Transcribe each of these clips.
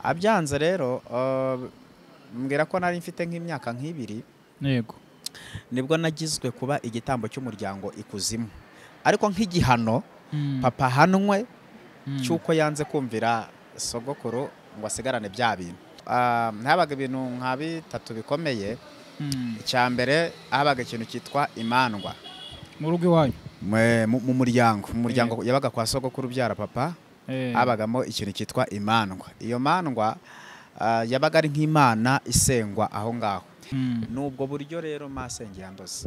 abyanze rero uh, mbwira ko nari mfite nk'imyaka nk'ibiri yego nibwo nagizwe kuba igitambo cy'umuryango ikuzimu ariko nk'igihano Mm, papa ahanwe mm, cy'uko yanze kumvira sogokuru ngo asigarane bya bintu Ah, habaga ibintu nka bitatu bikomeye mm. icya mbere habaga ikintu cyitwa imandwa mu rugo iwanyu Mwe- mu mu muryango mu muryango yabaga kwa sogokuru ubyara papa Eh, habagamo ikintu cyitwa imandwa iyo mandwa ah, yabaga ari nk'imana isengwa aho ngaho mm, ni ubwo buryo rero masenge yandoze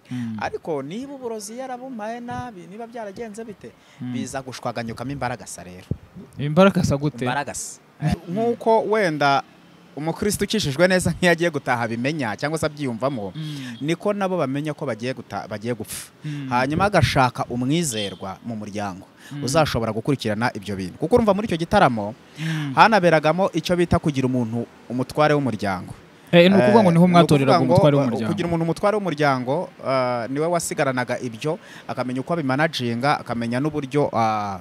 mm, ariko niba uburozi yarabumaye nabi niba byaragenze bite mm. biza gushwaganyukamo imbaragasa rero imbaraga asa gute imbaragasa nk'uko wenda umukristo ukishijwe neza nk'iyo agiye gutaha abimenya cyangwa se abyiyumvamo Mm, niko nabo bamenya ko bagiye guta- bagiye gupfa mm, hanyuma agashaka umwizerwa mu muryango mm, uzashobora gukurikirana ibyo bintu kuko urumva muri icyo gitaramo mm. hanaberagamo icyo bita kugira umuntu umutware w'umuryango Eh, ni ukuvuga ngo niho Eh, mwatoreraga ni ukuvuga ngo, umutware uh, w'umuryango kugira umuntu umutware w'umuryango uh, niwe wasigaranaga ibyo akamenya uko abimanaginga akamenya n'uburyo uh,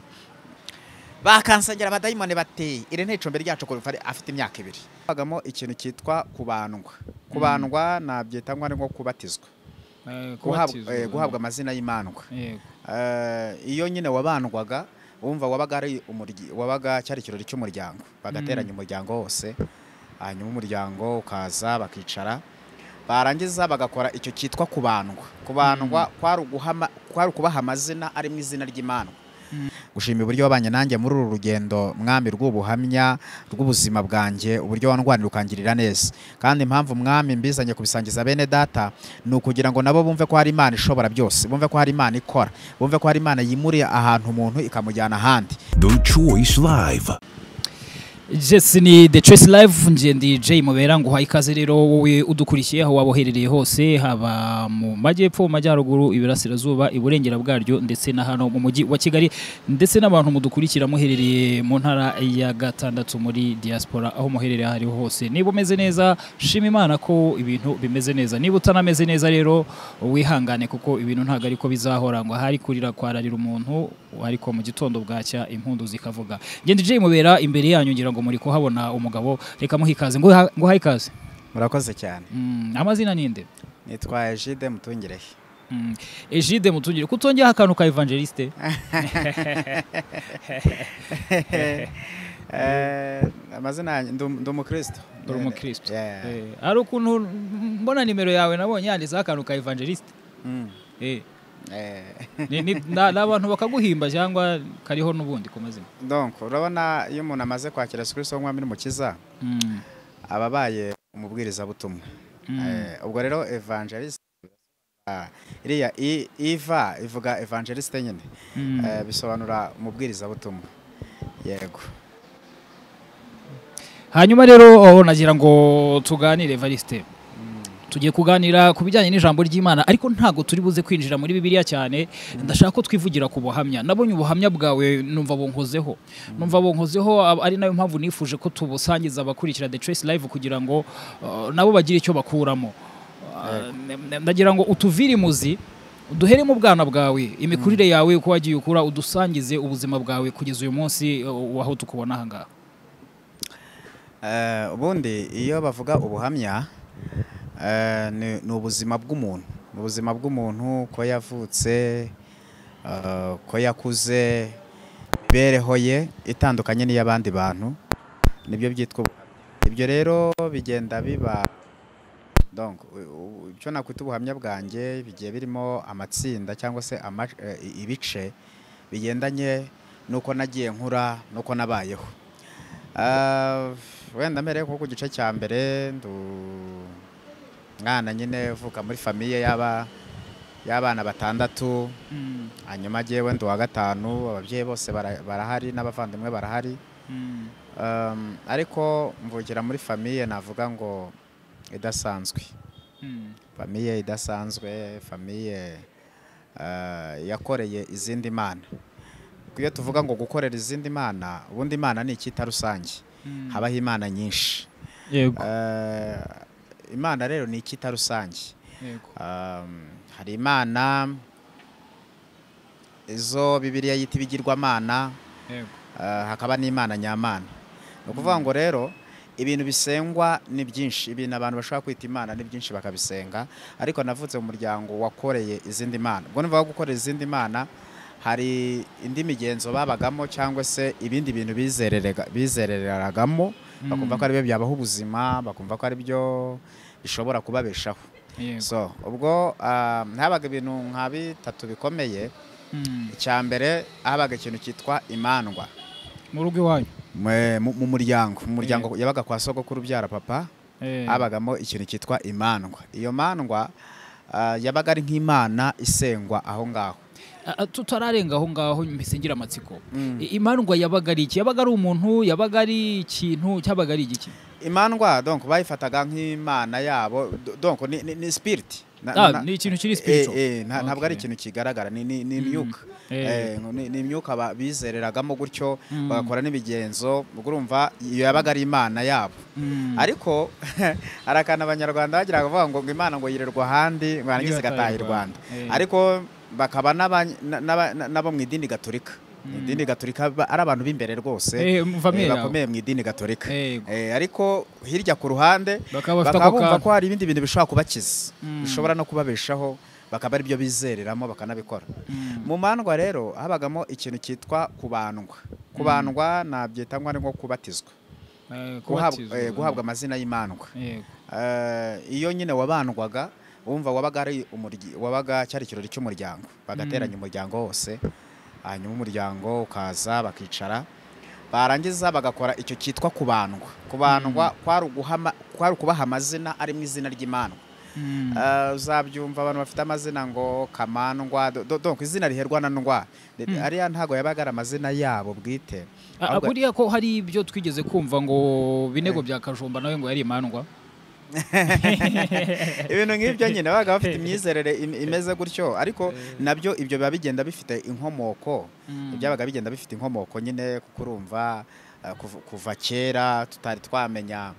bakansengera abadayimoni bateye iri ni icumbi ryacu kuva ari- afite imyaka ibiri habagamo ikintu cyitwa kubandwa kubandwa nabyita ngo ni nko kubatizwa Eh, guhabwa, kubatizwa. eh, guhabwa amazina y'imandwa Yego. Eh, iyo nyine wabandwaga wumva wabaga ari umuryi wabaga cyari ikirori cy'umuryango bagateranya umuryango wose hanyuma umuryango ukaza bakicara barangiza bagakora icyo cyitwa kubandwa kubandwa kwari uguhama- kwari ukubaha amazina ari mu izina ry'imandwa gushima uburyo wabanye nanjye muri uru rugendo mwami rw'ubuhamya rw'ubuzima bwanjye uburyo wandwanira ukangirira neza kandi impamvu mwami mbizanye kubisangiza bene data ni ukugira ngo nabo bumve ko hari imana ishobora byose bumve ko hari imana ikora bumve ko hari imana yimuriye ahantu umuntu ikamujyana ahandi The Choice Live. Jess ni The Choice Live nje ndi J mubera nguha ikaze rero wowe udukurikiye aho waba uherereye hose haba mu majyepfo mu majyaruguru iburasirazuba iburengera bwaryo ndetse na hano mu mujyi wa Kigali ndetse n'abantu mudukurikira muherereye mu ntara ya gatandatu muri diaspora aho muherereye aho ariho hose niba umeze neza shima Imana ko ibintu bimeze neza niba utanameze neza rero wihangane kuko ibintu ntabwo ariko bizahora ngo hari kurira kwararira umuntu ariko mu gitondo bwacya impundu zikavuga ngende J mubera imbere yanyu ngira ngo muri kuhabona umugabo reka muha ikaze ngo ngo uhahe ikaze murakoze cyane Mm, amazina ninde nitwa ejide mutungirehe Mm, Egide mutungire kutongeho akantu ka evangeliste Eh, amazina yanjye ndi- ndi umukristo Uri umukristo. Yeah. Eh, hari ukuntu mbona nimero yawe nabonye yanditseho akantu ka evangeliste Mm. Eh, Eh, ni- ni na- ni abantu bakaguhimba cyangwa kariho n'ubundi ku mazina donc urabona iyo umuntu amaze kwakira yesu kirisito nk'umwami n'umukiza Mm, aba abaye umubwirizabutumwa mm, Eh, ubwo rero evangeliste ah, iriya i- iva ivuga evangeliste nyine mm. Eh, bisobanura umubwirizabutumwa yego hanyuma rero oh, nagira ngo tuganire Evariste tugiye kuganira ku bijyanye n'ijambo ry'imana ariko ntabwo turi buze kwinjira muri bibiliya cyane ndashaka ko twivugira ku buhamya nabonye ubuhamya bwawe numva bunkozeho numva bunkozeho ab- ari nayo mpamvu nifuje ko tubusangiza abakurikira the choice live kugira ngo uh, nabo bagire icyo bakuramo Uh, n- n- ndagira ngo utuvire imuzi duhere mu bwana bwawe imikurire yawe uko wagiye ukura udusangize ubuzima bwawe kugeza uyu munsi uh, waho tukubona aha ngaha Eh, ubundi iyo bavuga ubuhamya eh, ni ni ubuzima bw'umuntu ni ubuzima bw'umuntu ko yavutse eh, ko yakuze imibereho ye itandukanye n'iy'abandi bantu nibyo byitwa ubuhamya ibyo rero bigenda biba donc u- u- icyo nakwita ubuhamya bwanjye bigiye birimo amatsinda cyangwa se ama- eh, i- ibice bigendanye n'uko nagiye nkura n'uko nabayeho Ah, wenda mbere nko ku gice cya mbere ndi umwana nyine uvuka muri famiye y'aba y'abana batandatu Mm, hanyuma jyewe ndi uwa gatanu ababyeyi bose bara- barahari n'abavandimwe barahari mm, Um, ariko mvukira muri famiye navuga ngo idasanzwe mm, famiye idasanzwe famiye ah, yakoreye izindi mana Kuko iyo tuvuga ngo gukorera izindi mana ubundi imana ni icyita rusange mm. habaho imana nyinshi yego Eh, imana rero ni icyita rusange yego Um, hari imana izo bibiliya yita ibigirwamana yego eh, hakaba n'imana nyamana ni ukuvuga ngo rero ibintu bisengwa ni byinshi ibintu abantu bashobora kwita imana ni byinshi bakabisenga ariko navutse mu muryango wakoreye izindi mana ubwo nivuga gukorera izindi mana hari indi migenzo babagamo cyangwa se ibindi bintu bizererega- bizerereragamo bakumva ko ari byo byabaho ubuzima bakumva ko ari byo bishobora kubabeshaho Yego. so ubwo ah, habaga ibintu nka bitatu bikomeye Mm. icya mbere habaga ikintu cyitwa imandwa mu rugo iwanyu Mwe- mu mu muryango mu muryango yabaga kwa sogokuru ubyara papa Eh, habagamo ikintu cyitwa imandwa iyo mandwa ah, yabaga ari nk'imana isengwa aho ngaho a- a- tutararenga aho ngaho mpise ngira amatsiko I- imandwa yabaga ari iki yabaga ari umuntu yabaga ari ikintu cyabaga ari igiki imandwa donc bayifataga nk'imana yabo do- donc ni, ni, ni spirit Na- Ah, na- ni ikintu kiri spiritual. eh, eh, nta- ntabwo ari Okay. ikintu kigaragara ni ni ni imyuka Eh, Eh. ni ni imyuka ba- bizereragamo gutyo Mm. bagakora n'ibigenzo ubwo urumva iyo yabaga ari imana yabo Mm. ariko hari akantu abanyarwanda bagira bavuga ngo ngo imana ngo yirerwa ahandi ngo yarangiza igataha i rwanda Eh. ariko bakaba n'aba- n'aba- n'abo mu idini gaturika idini gaturika ba- ari abantu b'imbere rwose Eh, eh, mvamere aho. bakomeye mu idini gaturika Yego. Eh, ariko hirya ku ruhande Bakaba bafite bakaba ako bumva kantu. ko hari ibindi bintu bishobora kubakiza Mm. bishobora no kubabeshaho bakaba ari byo bizereramo bakanabikora Mm. mu mandwa rero habagamo ikintu cyitwa kubandwa kubandwa nabyita ngo ari nko kubatizwa Eh, Guhab- kubatizwa. eh, guhabwa amazina y'imandwa Yego. Eh, iyo nyine wabandwaga wumva wabaga ari umuryi- wabaga cyari ikirori cy'umuryango bagateranya umuryango wose hanyuma umuryango ukaza bakicara barangiza bagakora icyo cyitwa kubandwa kubandwa kwari uguhama- kwari ukubaha amazina ari mu izina ry'imandwa Mm. Eh, uzabyumva abantu bafite amazina ngo kamandwa do- do- donc izina riherwa na ndwa ariya ntago yabaga ari amazina yabo bwite A- a- ahubwo- buriya ko hari ibyo twigeze kumva ngo binego bya kajumba nawe ngo yari imandwa ibintu nk'ibyo nyine babaga bafite imyizerere im- imeze gutyo ariko nabyo ibyo biba bigenda bifite inkomoko Mm. byabaga bigenda bifite inkomoko nyine kuko urumva eh, kuva- kuva kera tutari twamenya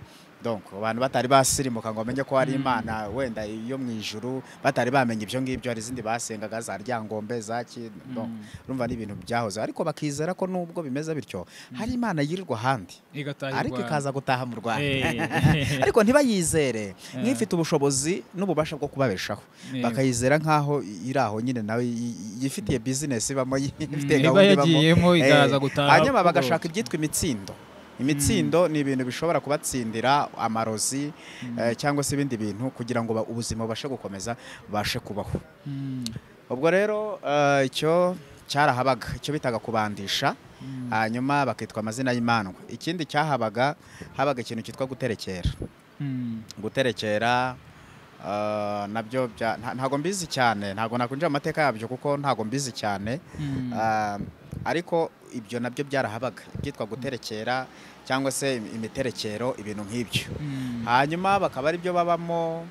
donc abantu batari basirimuka ngo bamenye ko hari imana wenda yo mu ijuru batari bamenya ibyo ngibyo hari izindi basengaga za ryangombe za ki donc urumva ni ibintu byahoze ariko bakizera ko nubwo bimeze bityo hari imana yirirwa ahandi igatahirwa ariko ikaza gutaha mu rwanda Eh. ariko ntibayizere nk'ifite ubushobozi n'ububasha bwo kubabeshaho Yego. bakayizera nk'aho iri aho nyine nawe y- y- yifitiye bizinesi ibamo yifitiye iba gahunda ibamo yagiyemo, Eh, ikaza gutaha hanyuma kugorobye. bagashaka ibyitwa imitsindo imitsindo ni ibintu bishobora kubatsindira amarozi eh, cyangwa se ibindi bintu kugira ngo ba- ubuzima bubashe gukomeza bubashe kubaho Mm. ubwo rero eh, icyo cyarahabaga icyo bitaga kubandisha hanyuma bakitwa amazina y'imandwa ikindi cyahabaga habaga ikintu cyitwa guterekera Mm. guterekera ah, nabyo bya- nta- ntago mbizi cyane ntago nakwinjira mu mateka yabyo kuko ntago mbizi cyane Mm. Ah, ariko ibyo nabyo byarahabaga ibyitwa guterekera cyangwa se im- imiterekero ibintu nk'ibyo Mm. hanyuma bakaba ari byo babamo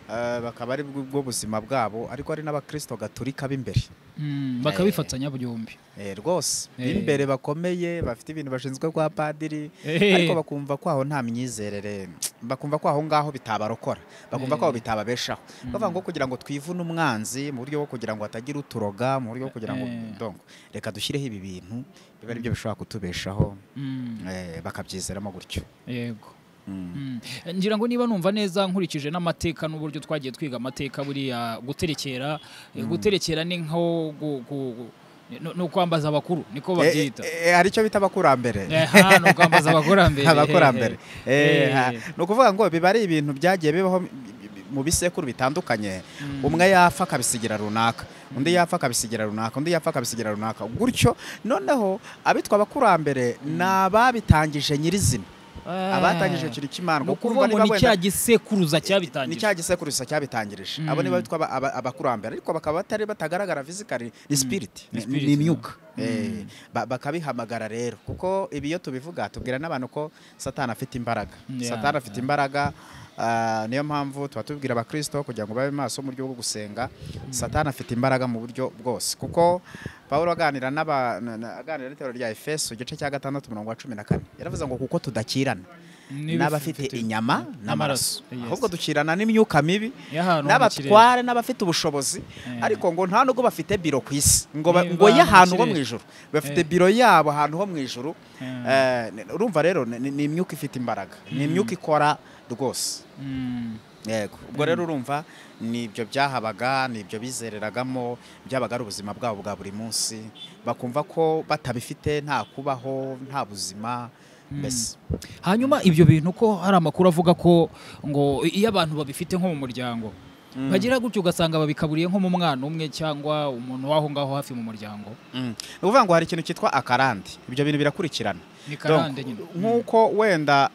ah, bakaba ari bwo bwo buzima bwabo ariko ari n'abakirisito gaturika b'imbere Mm. bakabifatanya byombi Eh, rwose Eh. b'imbere bakomeye bafite ibintu bashinzwe kwa padiri Eh. ariko bakumva ko aho nta myizerere bakumva ko aho ngaho bitabarokora bakumva ko aho bitababeshaho bavuga ngo kugira ngo twivune umwanzi mu buryo bwo kugira ngo hatagira uturoga mu buryo bwo kugira ngo Eh. donc reka dushyireho ibi bintu biba ari byo bishobora kutubeshaho Mm. eh, bakabyizeramo gutyo yego Mm. Mm. ngira ngo niba numva neza nkurikije n'amateka n'uburyo twagiye twiga amateka buriya guterekera eh, guterekera ni nko gu- gu- gu- no- no kwambaza abakuru Eh, niko babyita eh, eh, hari icyo bita abakurambere Aha, ni ukwambaza abakurambere abakurambere Eh, Eh, ha- ni ukuvuga ngo biba ari ibintu byagiye bibaho bi- bi- mu bisekuru bitandukanye umwe yapfa akabisigira runaka undi yapfa akabisigira runaka undi yapfa akabisigira runaka gutyo noneho abitwa abakurambere ni ababitangije nyirizina Ah. abatangije ikintu cy'imandwa ni kuko ukuvuga urumva ngo niba ni wenda- cya gisekuruza ni cyabitangije cya gisekuru gusa cyabitangirije abo ni Mm. bitwa aba- aba- abakurambere ariko bakaba batari batagaragara physically ni spirit Ni ni- spirit, ni imyuka no. Eh, ba- bakabihamagara rero kuko ibi iyo tubivuga tubwira n'abantu ko satani afite imbaraga Yeah, satani afite imbaraga ah, niyo mpamvu tuba tubwira abakirisito kugira ngo babe maso mu buryo bwo gusenga satani afite imbaraga mu buryo bwose kuko pawulo aganira n'aba- na- na- aganira n'iterero rya efeso igice cya gatandatu umurongo wa cumi na kane yaravuze ngo kuko tudakirana N'ibifite- n'abafite inyama n'amaraso Yes. ahubwo ducirana n'imyuka mibi y'ahantu ho mu kirere. n'abatware n'abafite ubushobozi Eh. ariko ngo nta nubwo bafite biro ku isi ngo ba- Niba ngo mu y'ahantu ho mu kirere. ijuru bafite Eh. biro yabo ahantu ho mu ijuru Eh. Eh, ni- urumva rero ni ni imyuka ifite imbaraga ni imyuka ikora rwose Mm. yego ubwo rero urumva nibyo byahabaga nibyo bizereragamo byabaga ari ubuzima bwabo bwa buri munsi bakumva ko batabifite nta kubaho nta buzima mbese hanyuma ibyo bintu ko hari amakuru avuga ko ngo iyo abantu babifite nko mu muryango bagira gutyo ugasanga babikaburiye nko mu mwana umwe cyangwa umuntu w'aho ngaho hafi mu muryango Mm. ni ukuvuga ngo hari ikintu cyitwa akarande ibyo bintu birakurikirana ni karande Donc, nyine nk'uko wenda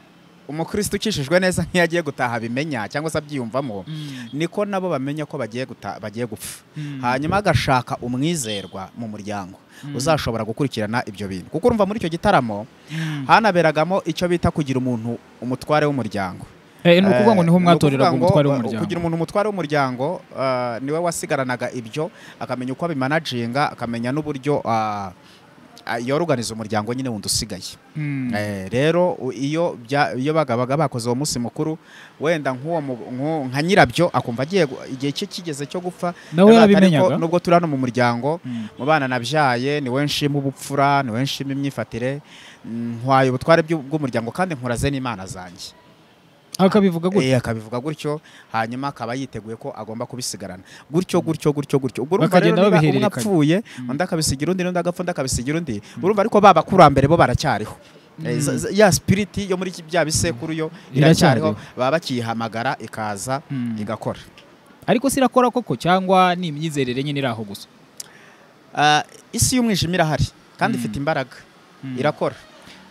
umukristo ukishijwe neza nk'iyo agiye gutaha abimenya cyangwa se abyiyumvamo Mm. niko nabo bamenya ko bagiye guta- bagiye gupfa Mm. hanyuma agashaka umwizerwa mu muryango Mm. uzashobora gukurikirana ibyo bintu kuko urumva muri icyo gitaramo Mm. hanaberagamo icyo bita kugira umuntu umutware w'umuryango Eh, ni ukuvuga ngo Eh, niho ni mwatorera ukuvuga ngo, umutware eh, w'umuryango kugira umuntu umutware w'umuryango eh, niwe wasigaranaga ibyo akamenya uko abimanaginga akamenya n'uburyo ah, ah, yoruganiza umuryango nyine wundi usigaye Mm. Eh, rero u- iyo bya- iyo bagabaga bakoze uwo munsi mukuru wenda nk'uwo mu- nk'u- nka nyirabyo akumva agiye gu- igihe cye kigeze cyo gupfa yavuga nawe ati, "Ariko yarabimenyaga nubwo turi hano mu muryango Mm. mu bana nabyaye ni we nshima ubupfura ni we nshima imyifatire mm, ntwaye ubutware bw'u- bw'umuryango kandi nkuraze n'imana zanjye akabivuga gutyo Eh, akabivuga gutyo hanyuma akaba yiteguye ko agomba kubisigarana gutyo gutyo gutyo gutyo ubwo urumva rero Bakagenda niba umwe babihererekanya. apfuye undi akabisigira undi n'undi agapfa undi akabisigira undi urumva ariko ba bakurambere bo baracyariho Eh, za- za- ya spiriti yo muri iki- bya bisekuru yo iracyariho baba bakiyihamagara ikaza Mm. igakora ariko se irakora koko cyangwa ni imyizerere nyine iri aho gusa Ah, isi y'umwijima irahari kandi Mm. ifite imbaraga Mm. irakora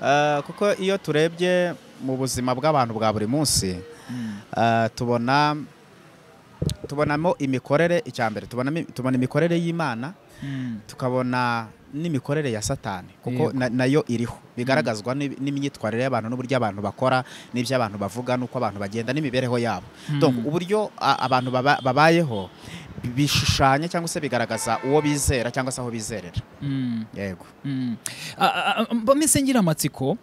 Ah, kuko iyo turebye mu buzima bw'abantu bwa buri munsi Mm. Ah, tubona tubonamo imikorere icya mbere tubonamo- tubona imikorere y'imana Mm. tukabona n'imikorere ya satani kuko Yego. na- nayo iriho bigaragazwa n'ib- n'imyitwarire y'abantu n'uburyo abantu bakora n'ibyo abantu bavuga n'uko abantu bagenda n'imibereho yabo Mm. Donc, uburyo a- abantu baba- babayeho bishushanya cyangwa se bigaragaza uwo bizera cyangwa se aho bizerera Mm. yego Mm. A- a- a- bameze ngira amatsiko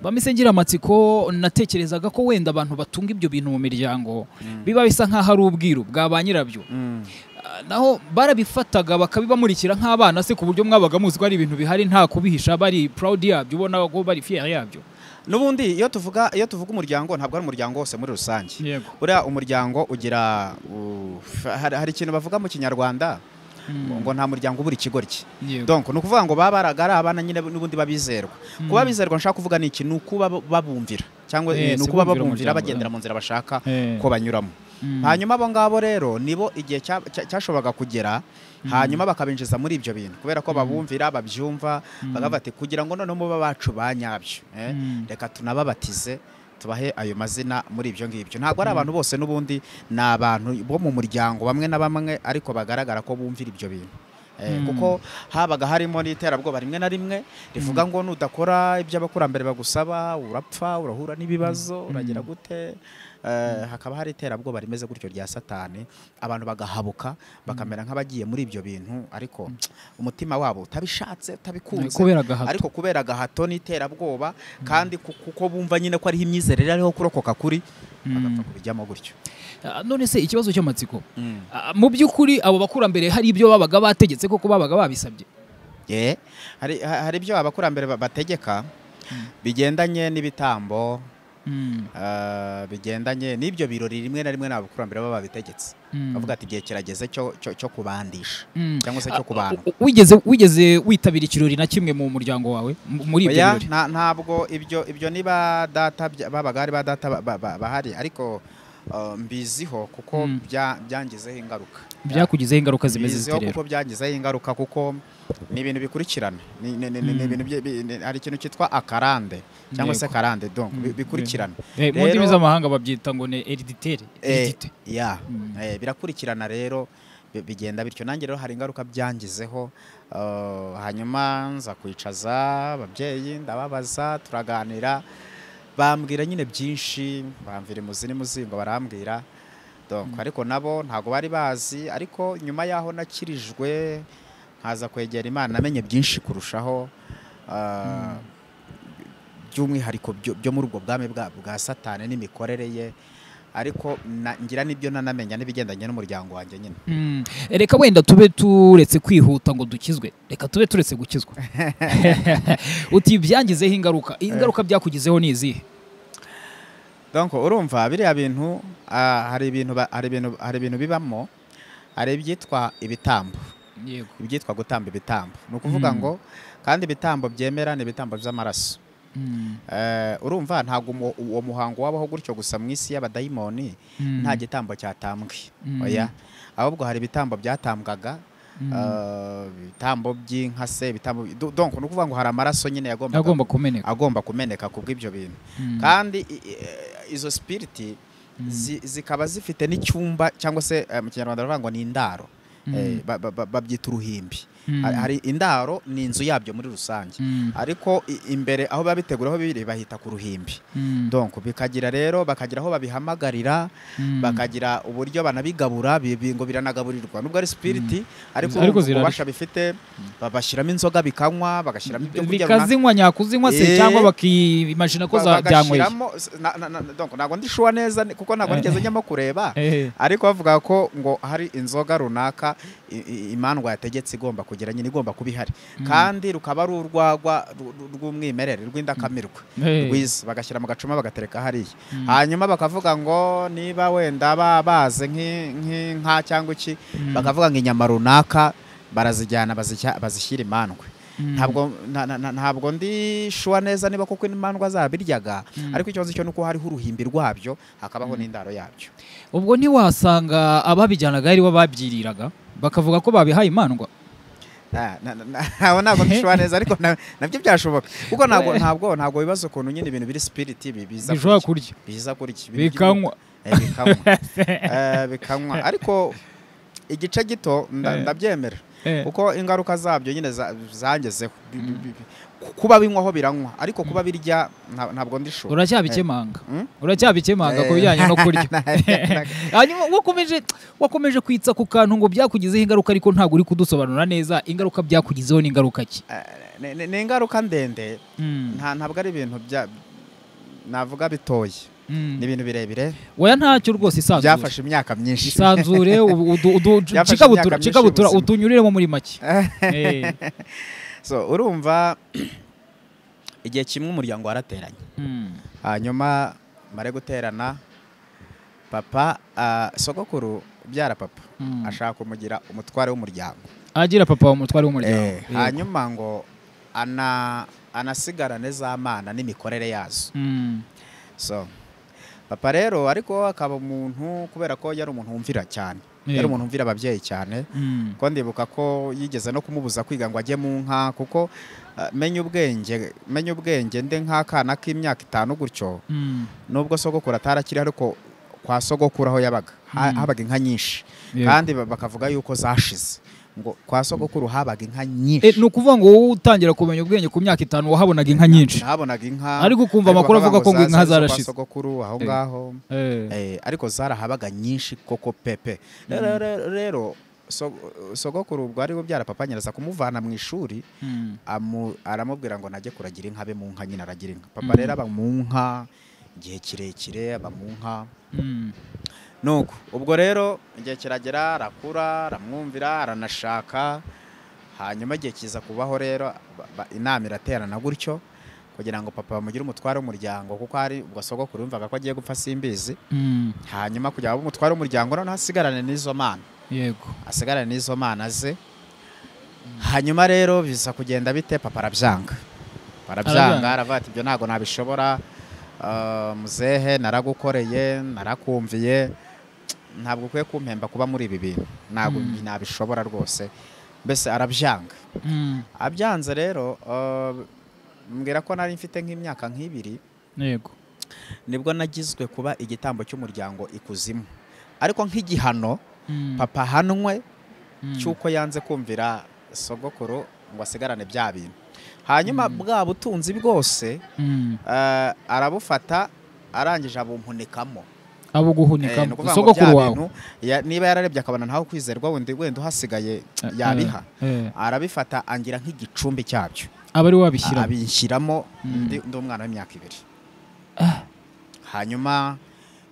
bameze ngira amatsiko natekerezaga ko wenda abantu batunga ibyo bintu mu miryango biba bisa nk'aho ari ubwiru bwa ba nyirabyo Mm. Ah, naho barabifataga bakabibamurikira nk'abana se ku buryo mwabaga muzi ko ari ibintu bihari nta kubihisha bari proud yabyo ubona ko bari fier yabyo n'ubundi iyo tuvuga iyo tuvuga umuryango ntabwo ari umuryango wose muri rusange yego buriya umuryango ugira uh, hari hari ikintu bavuga mu kinyarwanda ngo nta muryango ubura ikigoryi yego donc ni ukuvuga ngo baba baraga ari abana nyine n'ubundi babizerwa Mm. kuba bizerwa nshaka kuvuga ni iki ni ukuba ba- babumvira cyangwa eh, Yes, ni ukuba bumvira babumvira umuryango, bagendera mu nzira bashaka Eh. ko banyuramo Mm. hanyuma abo ngabo rero nibo igihe cya- cya- cyashoboraga kugera hanyuma bakabinjiza muri ibyo bintu kubera ko babumvira babyumva bakavuga ati kugira ngo noneho muba bacu ba nyabyo eh, Mm. reka tunababatize tubahe ayo mazina muri ibyo ngibyo ntabwo ari abantu bose n'ubundi ni abantu bo mu muryango bamwe na bamwe ariko bagaragara ko bumvira ibyo bintu Eh, Mm. kuko habaga harimo n'iterabwoba rimwe na rimwe rivuga ngo nudakora ibyo abakurambere bagusaba urapfa urahura n'ibibazo uragira gute Eh, hakaba hari iterabwoba rimeze gutyo rya satani abantu bagahabuka bakamera nk'abagiye muri ibyo bintu ariko umutima wabo utabishatse utabikunze kubera gahato ariko kubera gahato n'iterabwoba kandi ku- kuko bumva nyine ko ariho imyizerere ariho kurokoka kuri bagapfa kubijyamo gutyo Ah, none se ikibazo cy'amatsiko Ah, mu by'ukuri abo bakurambere hari ibyo babaga bategetse koko babaga babisabye Ye, hari ha- hari ibyo abakurambere ba- bategeka bigendanye n'ibitambo Mm. ah, bigendanye n'ibyo birori rimwe na rimwe n'abakurambere baba babitegetse Mm. bavuga ati igihe kirageze cyo cyo- cyo kubandisha Mm. cyangwa se cyo Ah, kubandwa u- wigeze wigeze witabira ikirori na kimwe mu muryango wawe M- muri ibyo Oya, birori nta- ntabwo ibyo ibyo niba data bya- babaga ari ba data ba- ba- ba- bahari ariko ah, mbiziho kuko Mm. bya- byangizeho ingaruka byakugizeho ingaruka zimeze biziho zite rero kuko byagizeho ingaruka kuko ni ibintu bikurikirana Ni- ni- ni- ni- ni Mm. ibintu bye- bi- ni- hari ikintu cyitwa akarande cyangwa se Yego. karande donc bi- Mm, bikurikirana Eh, mu ndimi Rero- z'amahanga babyita ngo ni hereditere Eh, Heredite. ya Mm. eh, birakurikirana rero bi- bigenda bityo nanjye rero hari ingaruka byangizeho uh, hanyuma nza kwicaza ababyeyi ndababaza turaganira bambwira nyine byinshi bamvira imuzi n'imuzingo barambwira donc ariko nabo ntabwo bari bazi ariko nyuma yaho nakirijwe nkaza kwegera imana namenye byinshi kurushaho uh, by'umwihariko byo byo muri ubwo bwami bwa bwa satani n'imikorere ye ariko na- ngira n'ibyo nanamenya n'ibigendanye n'umuryango wanjye nyine Mm. reka wenda tube turetse kwihuta ngo dukizwe reka tube turetse gukizwa uti byangizeho ingaruka ingaruka byakugizeho ni izihe donc urumva biriya bintu ah, hari ibintu ba- hari ibintu hari ibintu bibamo hari ibyitwa ibitambo yego ibyitwa gutamba ibitambo ni ukuvuga Mm. ngo kandi ibitambo byemera ni ibitambo by'amaraso Eh, urumva ntabwo umu- uwo muhango wabaho gutyo gusa mu isi y'abadayimoni nta gitambo cyatambwe Mm. oya ahubwo hari ibitambo byatambwaga eh, ibitambo by'inka se ibitambo du- donc ni ukuvuga ngo hari amaraso nyine yagombaga agomba kumeneka agomba kumeneka ku bw'ibyo bintu Mm. kandi i- i- eh, izo spiriti zi- zikaba zifite n'icyumba cyangwa se eh, mu kinyarwanda baravuga ngo ni indaro Mm. Eh, ba- ba- ba- babyita uruhimbi Mm. Hari- hari indaro ni inzu yabyo muri rusange Mm. ariko i- imbere aho biba bitegura aho biri bahita ku ruhimbi Mm. donc bikagira rero bakagira aho babihamagarira Mm. bakagira uburyo banabigabura bi- bi- ngo biranagaburirwa nubwo ari spiriti ariko Ariko urumva zirarya. ububasha bifite babashyiramo inzoga bikanywa bagashyiramo ibyo kurya runaka bikazinywa nyakuzinywa se Eh. cyangwa bakimajina ko za- byanyweye bagashyiramo na- na- na- donc ntabwo ndishuwa neza ni- kuko ntabwo Eh. nigeze njyamo kureba Eh. ariko bavuga ko ngo hari inzoga runaka i- i- imandwa yategetse igomba kugira nyine igomba kuba ihari kandi rukaba ari urwagwa ru- ru- rw'umwimerere rw'indakamirwa Eh. rwiza bagashyira mu gacuma bagatereka hariya Mm. hanyuma bakavuga ngo niba wenda ba- baze nk'i- nk'inka cyangwa iki Mm. bakavuga ngo inyama runaka barazijyana bazishya- bazishyira imandwe Mm. ntabwo nta- na- na- ntabwo ndi shuwa neza niba koko imandwa zabiryaga ariko ikibazo cyo nuko hariho uruhimbi rwabyo hakabaho n'indaro yabyo ubwo ntiwasanga ababijyanaga ari bo babyiriraga bakavuga ko babihaye imandwa Na- na- na- na- ntabwo ntabwo ndishuwa neza ariko na- nabyo byashoboka kuko ntabwo ntabwo ntabwo bibaza ukuntu nyine ibintu biri spiriti bi- biza bishobora kurya. kurya biza kurya Ibintu by'imyuka. bikanywa Eh, bikanywa Eh, bikanywa ariko igice gito nda- Eh. ndabyemera Eh. kuko ingaruka zabyo nyine za- zangezeho Bi- bi- bi- ku- kuba binywaho biranywa ariko kuba birya nta- ntabwo ndishuwa uracyabikemanga Mm? uracyabikemanga ku bijyanye no kurya hanyuma wakomeje wakomeje kwitsa ku kantu ngo byakugizeho ingaruka ariko ntabwo uri kudusobanura neza ingaruka byakugizeho ni ingaruka ki ni ni- ni ingaruka ndende nta ntabwo ari ibintu bya navuga bitoye Mm. ni ibintu birebire oya ntacyo rwose isanzure byafashe imyaka myinshi isanzure ubu- udu- udu- Byafashe imyaka cikabutura myinshi cikabutura y'ubuzima. utunyuriremo muri make Eh. so urumva igihe kimwe umuryango warateranye Mm. hanyuma mare guterana papa ah, sogokuru ubyara papa Mm. ashaka kumugira umutware w'umuryango agira papa wa mutware w'umuryango Eh, Yego. hanyuma ngo ana anasigarane za mana n'imikorere yazo Mm. so papa rero ariko akaba umuntu kubera ko yari umuntu wumvira cyane yari Yego. umuntu wumvira ababyeyi cyane Mm. ko ndibuka ko yigeze no kumubuza kwiga ngo ajye mu nka kuko eh, menya ubwenge menya ubwenge ndi nk'akana k'imyaka itanu gutyo Mm. nubwo sogokuru atarakiri ariko kwa sogokuru aho yabaga ha- Mm. habaga inka nyinshi Yego. kandi ba- bakavuga yuko zashize ngo kwa sogokuru habaga inka Eh, ni nyinshi ukuvuga ngo wowe utangira kumenya ubwenge ku myaka itanu wahabonaga inka nyinshi habonaga inka ariko ukumva ariko amakuru bakavuga avuga ko ngo inka zaza zo kwa zarashize sogokuru aho Eh. ngaho Eh. Eh, ariko zarahabaga nyinshi koko pepe rero rero- rero so- sogokuru ubwo ari papa nyiraza kumuvana mu ishuri Mm. amu- aramubwira ngo najye kuragira inka be mu nka nyine aragira inka papa Mm. rero aba mu nka igihe kirekire aba mu nka Mm. nuko ubwo rero igihe kiragera arakura aramwumvira aranashaka hanyuma igihe kiza kubaho rero ba- ba- inama iraterana gutyo kugira ngo papa bamugire umutware w'umuryango kuko hari ubwo sogokuru yumvaga ko agiye gupfa simbizi Mm. hanyuma kugira ngo abe umutware w'umuryango noneho asigarane n'izo mana yego asigarane n'izo mana ze hanyuma rero biza kugenda bite papa arabyanga arabyanga Arabyanga. aravuga ati ibyo ntabwo nabishobora Ah, muzehe naragukoreye narakumviye ntabwo ukwiye kumpemba kuba muri ibi bintu ntabwo Mm. nabishobora rwose mbese arabyanga Mm. abyanze rero ah, mbwira ko nari mfite nk'imyaka nk'ibiri yego nibwo nagizwe kuba igitambo cy'umuryango ikuzimu ariko nk'igihano Mm. papa ahanwe Mm. cy'uko yanze kumvira sogokuru ngo asigarane bya bintu hanyuma bwa butunzi bwose Mm. eh, arabufata arangije abumpunikamo abo Eh, ni guhunikamo ukuvuga ngo sogokuru bya wawe bintu, ya- niba yararebye akabona ntaho kwizerwa wenda wenda uhasigaye yabiha Eh, eh. arabifata angira nk'igicumbi cyabyo aba ari we wabishyiramo abinshyiramo ndi ndi umwana w'imyaka ibiri hanyuma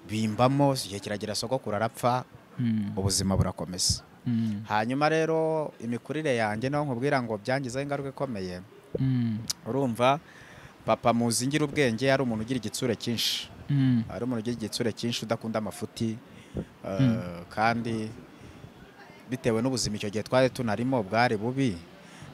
bimbamo igihe kiragira sogokuru arapfa Mm, ubuzima burakomeza mm, hanyuma rero imikurire yanjye naho nkubwira ngo byangizeho ingaruka ikomeye mm, urumva papa muzingira ubwenge yari umuntu ugira igitsure cyinshi mm, ari umuntu ugira igitsure cyinshi udakunda amafuti eh, Mm. kandi bitewe n'ubuzima icyo gihe twari tunarimo bwari bubi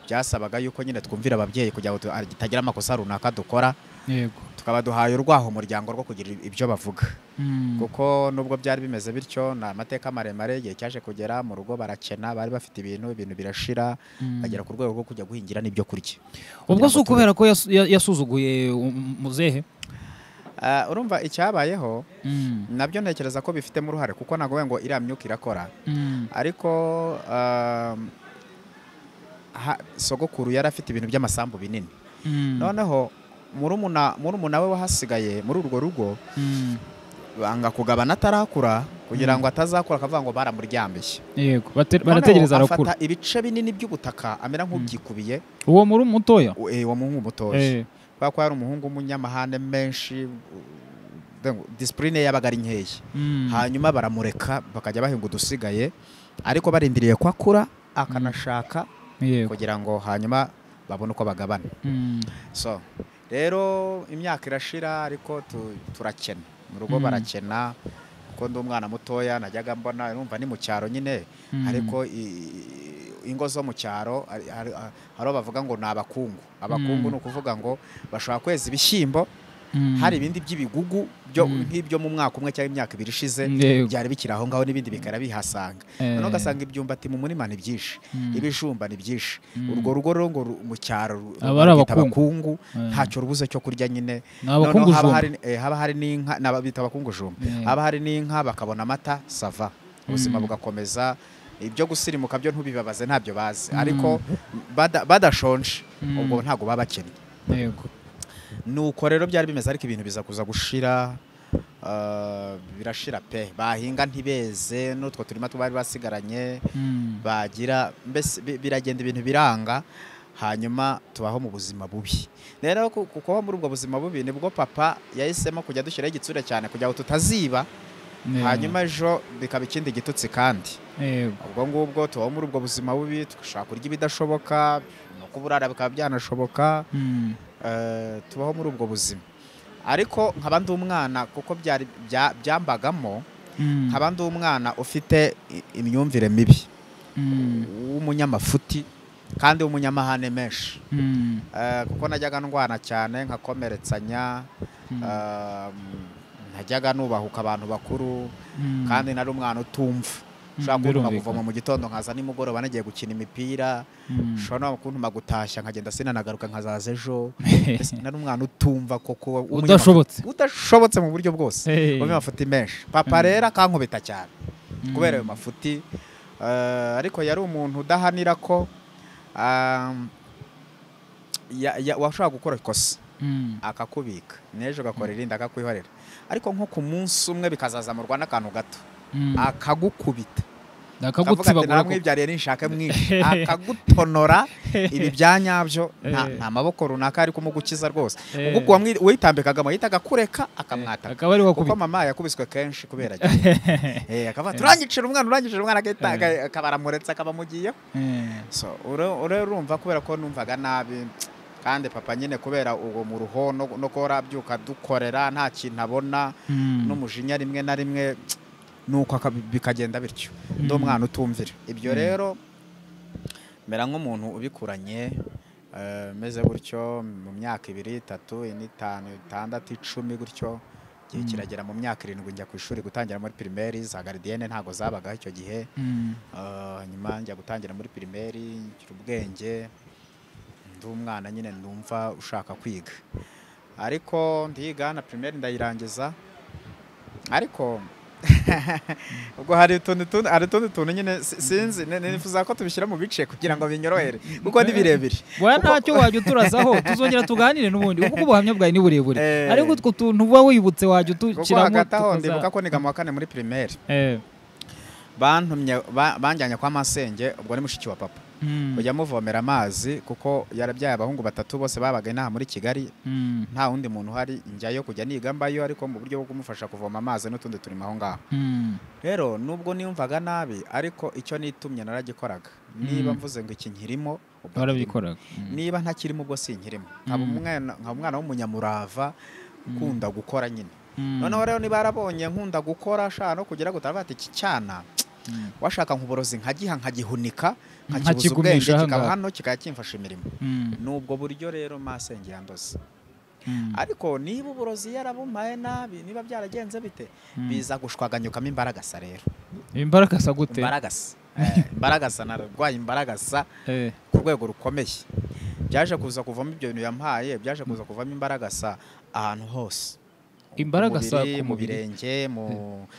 byasabaga yuko nyine twumvira ababyeyi kugira ngo tu- ah, tutagira amakosa runaka dukora yego tukaba duhaye urwaho umuryango rwo kugira ibyo bavuga Mm, kuko nubwo byari bimeze bityo ni amateka maremare igihe cyaje kugera mu rugo barakena bari bafite ibintu ibintu birashira mm. bagera ku rwego rwo kujya guhingira n'ibyo kurya ubwo kugira si ngo ukubera ko yasu- ya- yasuzuguye um- muzehe Ah, urumva icyabayeho Mm, nabyo ntekereza ko bifitemo uruhare kuko ntabwo ngo iriya myuka irakora mm, ariko um, ha- sogokuru yari afite ibintu by'amasambu binini mm, noneho murumuna murumuna we wahasigaye muri urwo rugo mm, banga kugabana atarakura kugira ngo atazakura akavuga ngo baramuryambishye yego bate- Noneho barategereza arakura afata ibice binini by'ubutaka amera nk'ubyikubiye uwo muri mutoya u- eh, uwo muhungu mutoya Eh, kubera ko yari umuhungu w'umunyamahane menshi u- disipurine ye yabaga ari nkeya mm, hanyuma baramureka bakajya bahinga udusigaye ariko barindiriye ko akura akanashaka yego kugira ngo hanyuma babone uko bagabana Mm, so rero imyaka irashira ariko tu- turakena mu rugo Mm. barakena kuko ndi umwana mutoya najyaga mbona numva ni mu cyaro nyine mm, ariko i- ingo zo mu cyaro ari- hari hari aho bavuga ngo ni abakungu abakungu Mm. ni ukuvuga ngo bashobora kweza ibishyimbo mm, hari ibindi by'ibigugu byo- Mm. nk'ibyo mu mwaka umwe cyangwa imyaka ibiri ishize yego, byari bikiri aho ngaho n'ibindi bikaba bihasanga eh, noneho ugasanga ibyumbati mu murima ni byinshi mm, ibijumba ni byinshi Mm. urwo rugo rero ngo ru- mu cyaro ru- Aba ari barwita abakungu. abakungu eh, ntacyo rubuze cyo kurya nyine ni noneho haba abakungujumba hari eh, haba hari n'inka ni aba- bita abakungujumba Eh, haba hari n'inka bakabona amata sava ubuzima Mm. bugakomeza ibyo gusirimuka byo ntubibabaze ntabyo bazi Mm. ariko bada- badashonje Mm. ubwo ntabwo baba bakennye yego nuko rero byari bimeze ariko ibintu biza kuza gushira ah, birashira pe bahinga ntibeze n'utwo turima tubari basigaranye Mm, bagira mbese bi- biragenda ibintu biranga hanyuma tubaho mu buzima bubi rero ku- ku kuba muri ubwo buzima bubi nibwo papa yahisemo kujya dushyiraho igitsure cyane kugira ngo tutaziba eh, hanyuma ejo bikaba ikindi gitutsi kandi yego ubwo ngubwo tubaho muri ubwo buzima bubi dushobora kurya ibidashoboka no kuburara bikaba byanashoboka Mm, eh, tubaho muri ubwo buzima ariko nkaba ndi umwana kuko byari bya- byambagamo mm, nkaba ndi umwana ufite i- imyumvire mibi mm, w'umunyamafuti kandi w'umunyamahane menshi mm, Eh, kuko najyaga ndwana cyane nkakomeretsanya mm, eh, najyaga nubahuka abantu bakuru mm, kandi nari umwana utumva Mm, ushobora kuntuma birumvikana. kuvoma mu gitondo nkaza nimugoroba nagiye gukina imipira mm, ushobora no kuntuma gutashya nkagenda sinanagaruka nkazaza ejo Mbese hehe, nari umwana utumva koko w'umunyamafuti- udashobotse udashobotse mu buryo bwose Eh, ubona amafuti menshi papa Mm. rero akankubita cyane mm, kubera ayo mafuti eh, ariko yari umuntu udahanira ko um, ya- ya- washobora gukora ikosa mm, akakubika n'ejo ugakora irindi akakwihorera ariko nko ku munsi umwe bikazazamurwa n'akantu gato mm, akagukubita akavuga ati akagutsibagura ko- namwibyariye ninshaka mwinshi akagutonora ibi bya nyabyo nta Eh. nta maboko runaka ari kumugukiza rwose Eh. ubwo ubwo wamwi- uwitambikagamo yahitaga akureka akamwataka akaba ari kuko wakubita mama yakubiswe kenshi kubera jye. eh akavuga turangicira umwana urangicira umwana agahita aga- akaba aramuretse akaba amugiyeho Eh, so ure- ure- urumva kubera ko numvaga nabi kandi papa nyine kubera ubwo mu ruho no no guhora abyuka dukorera nta kintu abona mm, n'umujinya rimwe na rimwe nuko aka- bikagenda bityo Mm. ndi umwana utumvira ibyo Mm. rero mera nk'umuntu ubikuranye eh, meze gutyo mu myaka ibiri itatu ine itanu itandatu icumi gutyo igihe Mm. kiragera mu myaka irindwi njya ku ishuri gutangira muri pirimeri za garidiyene ntabwo zabagaho icyo gihe mm, Eh, nyuma njya gutangira muri pirimeri ngira ubwenge ndi umwana nyine ndumva ushaka kwiga ariko ndiga na pirimeri ndayirangiza ariko ubwo hari utundi tundi hari utundi tuntu nyine si- sinzi ni- nifuza ko tubishyira mu bice kugira ngo binyorohere kuko ni birebire Bwana Kuko- ntacyo wajya uturazaho tuzongera tuganire n'ubundi kuko ubuhamya bwawe ni burebure Eh. ariko utwo tuntu uba wibutse wajya kuko utushyiramo hagati aho tukaza- ndibuka ko niga mu wa kane muri pirimeri Eh, bantumye ba- banjyanye kwa masenge ubwo ni mushiki wa papa Mm. kujya muvomera amazi kuko yarabyaye abahungu batatu bose babaga inaha muri kigali Mm. nta wundi muntu uhari njyayo kujya niga mbayo ariko mu buryo bwo kumufasha kuvoma amazi n'utundi turimo aho ngaho Mm. rero nubwo niyumvaga nabi ariko icyo nitumye naragikoraga niba mvuze ngo iki nkirimo ubwo warabikoraga Mm. niba ntakirimo ubwo sinkirimo nkaba Mm. umwana nkaba umwana w'umunyamurava ukunda gukora nyine Mm. noneho rero niba yarabonye nkunda gukora shaka no kugira gutara bati iki cyana Mm. washaka nk'uburozi nkagiha nkagihunika nkakibuza ubwenge Nkakigumisha aha kikaba ngaha. hano kikaba kimfasha imirimo Mm. nubwo buryo rero masenge yandoze Mm. ariko niba uburozi yarabumaye nabi niba byaragenze bite biza gushwaganyukamo imbaragasa rero imbaraga sa gute imbaragasa Eh, imbaragasa narwaye imbaragasa Eh. ku rwego rukomeye byaje kuza kuvamo ibyo bintu yampaye byaje kuza kuvamo imbaragasa ahantu hose Mu Imbaragasa mubiri, ku mu mubiri. birenge mu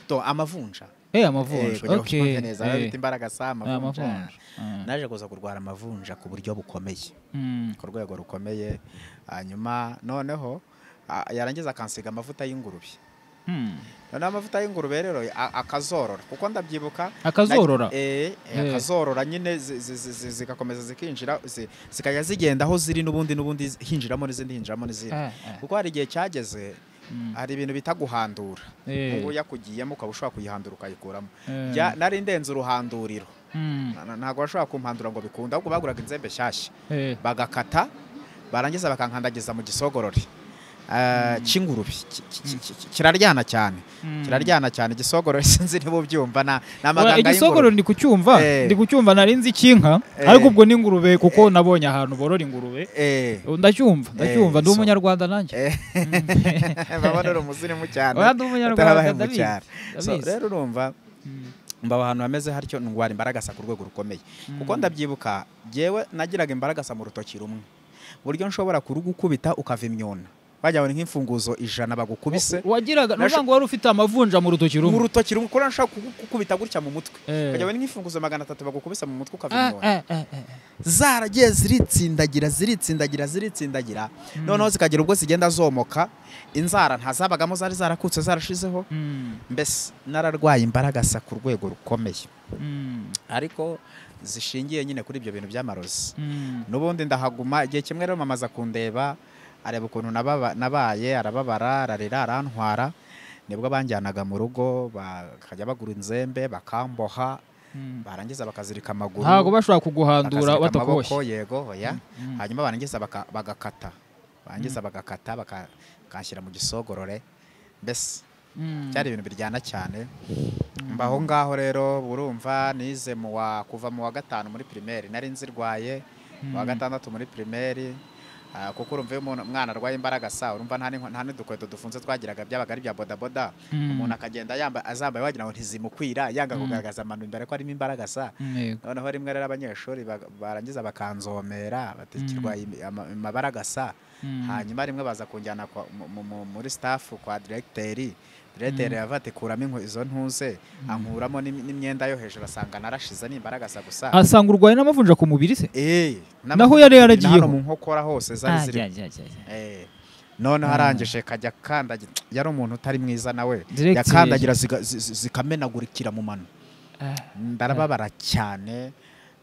to amavunja Eh Eh, amavunja kugira ngo okay twumve neza Eh, bita imbaragasa amavunja amavunja Ah. naje kuza kurwara amavunja ku buryo bukomeye Mm. ku rwego rukomeye hanyuma noneho ah, yarangiza akansiga amavuta y'ingurube Mm. noneho amavuta y'ingurube rero a- akazorora kuko ndabyibuka Akazorora? Na- eh, eh, Eh. akazorora nyine zi- zi- zi- zi- zigakomeza zikinjira zi- zikajya zigenda aho ziri n'ubundi n'ubundi zi- hinjiramo n'izindi hinjiramo n'izindi Ah, ah. kuko hari igihe cyageze Mm. hari ibintu bita guhandura Eh. ubu yakugiyemo ukaba ushobora kuyihandura ukayikuramo Eh. Ya- nari ndenze uruhanduriro Mm. Na- na- ntabwo bashobora kumhandura ngo bikunde ahubwo baguraga inzembe nshyashya Eh. bagakata barangiza bakankandagiza mu gisogorori Eh, cy'ingurube ki- ki- ki- ki- kiraryana cyane Mm. kiraryana cyane igisogorori sinzi niba ubyumva na ni Oya, amaganga igisogoro y'ingurube ndi kucyumva Eh. ndi kucyumva nari nzi icyinka Eh. ariko ubwo n'ingurube kuko nabonye ahantu borora ingurube Eh, ndacyumva ndacyumva ndi so- umunyarwanda nanjye eh, babona uri umuzimu cyane Oya, ndi umunyarwanda atarabahemu ndabizi, cyane So, ndabizi. rero urumva Mm. mbaba ahantu hameze hatyo ndwara imbaragasa ku rwego rukomeye Mm. kuko ndabyibuka jyewe nagiraga imbaragasa mu rutoki rumwe ku buryo nshobora kurugukubita ukava imyuna bajya babona nk'imfunguzo ijana bagukubise wagiraga Nash- nuvuga ngo wari ufite amavunja mu rutoki mu rumwe rutoki rumwe kuko nshobora kugukubita gutya mu mutwe Eh. bajya babona nk'imfunguzo magana atatu bagukubise mu mutwe ukava Ah, imyuna ah, ah, ah. zaragiye ziritsindagira ziritsindagira ziritsindagira noneho zikagira ubwo zigenda zomoka inzara ntazabagamo zari zarakutse zarashizeho Mm, mbese nararwaye imbaragasa ku rwego rukomeye mm, ariko zishingiye nyine kuri ibyo bintu by'amarozi mm, n'ubundi ndahaguma igihe kimwe rero mama aza kundeba areba ukuntu nababa- nabaye arababara ararira arantwara nibwo banjyanaga mu rugo bakajya bagura inzembe bakamboha mm. barangiza bakazirika amaguru ntabwo bashobora kuguhandura bakazirika batakuboshye amaboko, yego oya Mm. hanyuma barangiza baka- bagakata barangiza bagakata baka- bakanshyira mu gisogorore mbese Mm, byari ibintu biryana cyane mbaho ngaho rero burumva nize mu wa kuva mu wa gatanu muri pirimeri nari nzirwaye mu wa Mm. gatandatu muri pirimeri ah, kuko urumva iyo umuntu- umwana arwaye imbaraga sa urumva nta n'inkwe- nta n'udukweto dufunze twagiraga byabaga ari ibya bodaboda Mm. umuntu akagenda yambaye azambaye wagira ngo ntizimukwira yanga kugaragaza amano imbere ko arimo imbaraga sa Yego. noneho rimwe rero abanyeshuri bag- barangiza bakanzomera batikirwa amabaragasa Mm. hanyuma rimwe baza kunjyana kwa- mu- mu- mu- muri staff kwa directeri directeri yava ati kuramo inkwe- izo ntuze ankuramo n'im- n'imyenda yo hejuru asanga narashize n'imbaragasa gusa asanga urwaye n'amavunja ku mubiri se Eh, n'ama- Naho yari yaragiyeho? ni hano mu nkokora hose zari Ah, ziri jya, jya, jya, jya. Eh, noneho arangije kajya kandagira yari umuntu utari mwiza nawe Directeri. yakandagira ziga- zi- zi- zikamenagurikira mu mano Ah, ndarababara cyane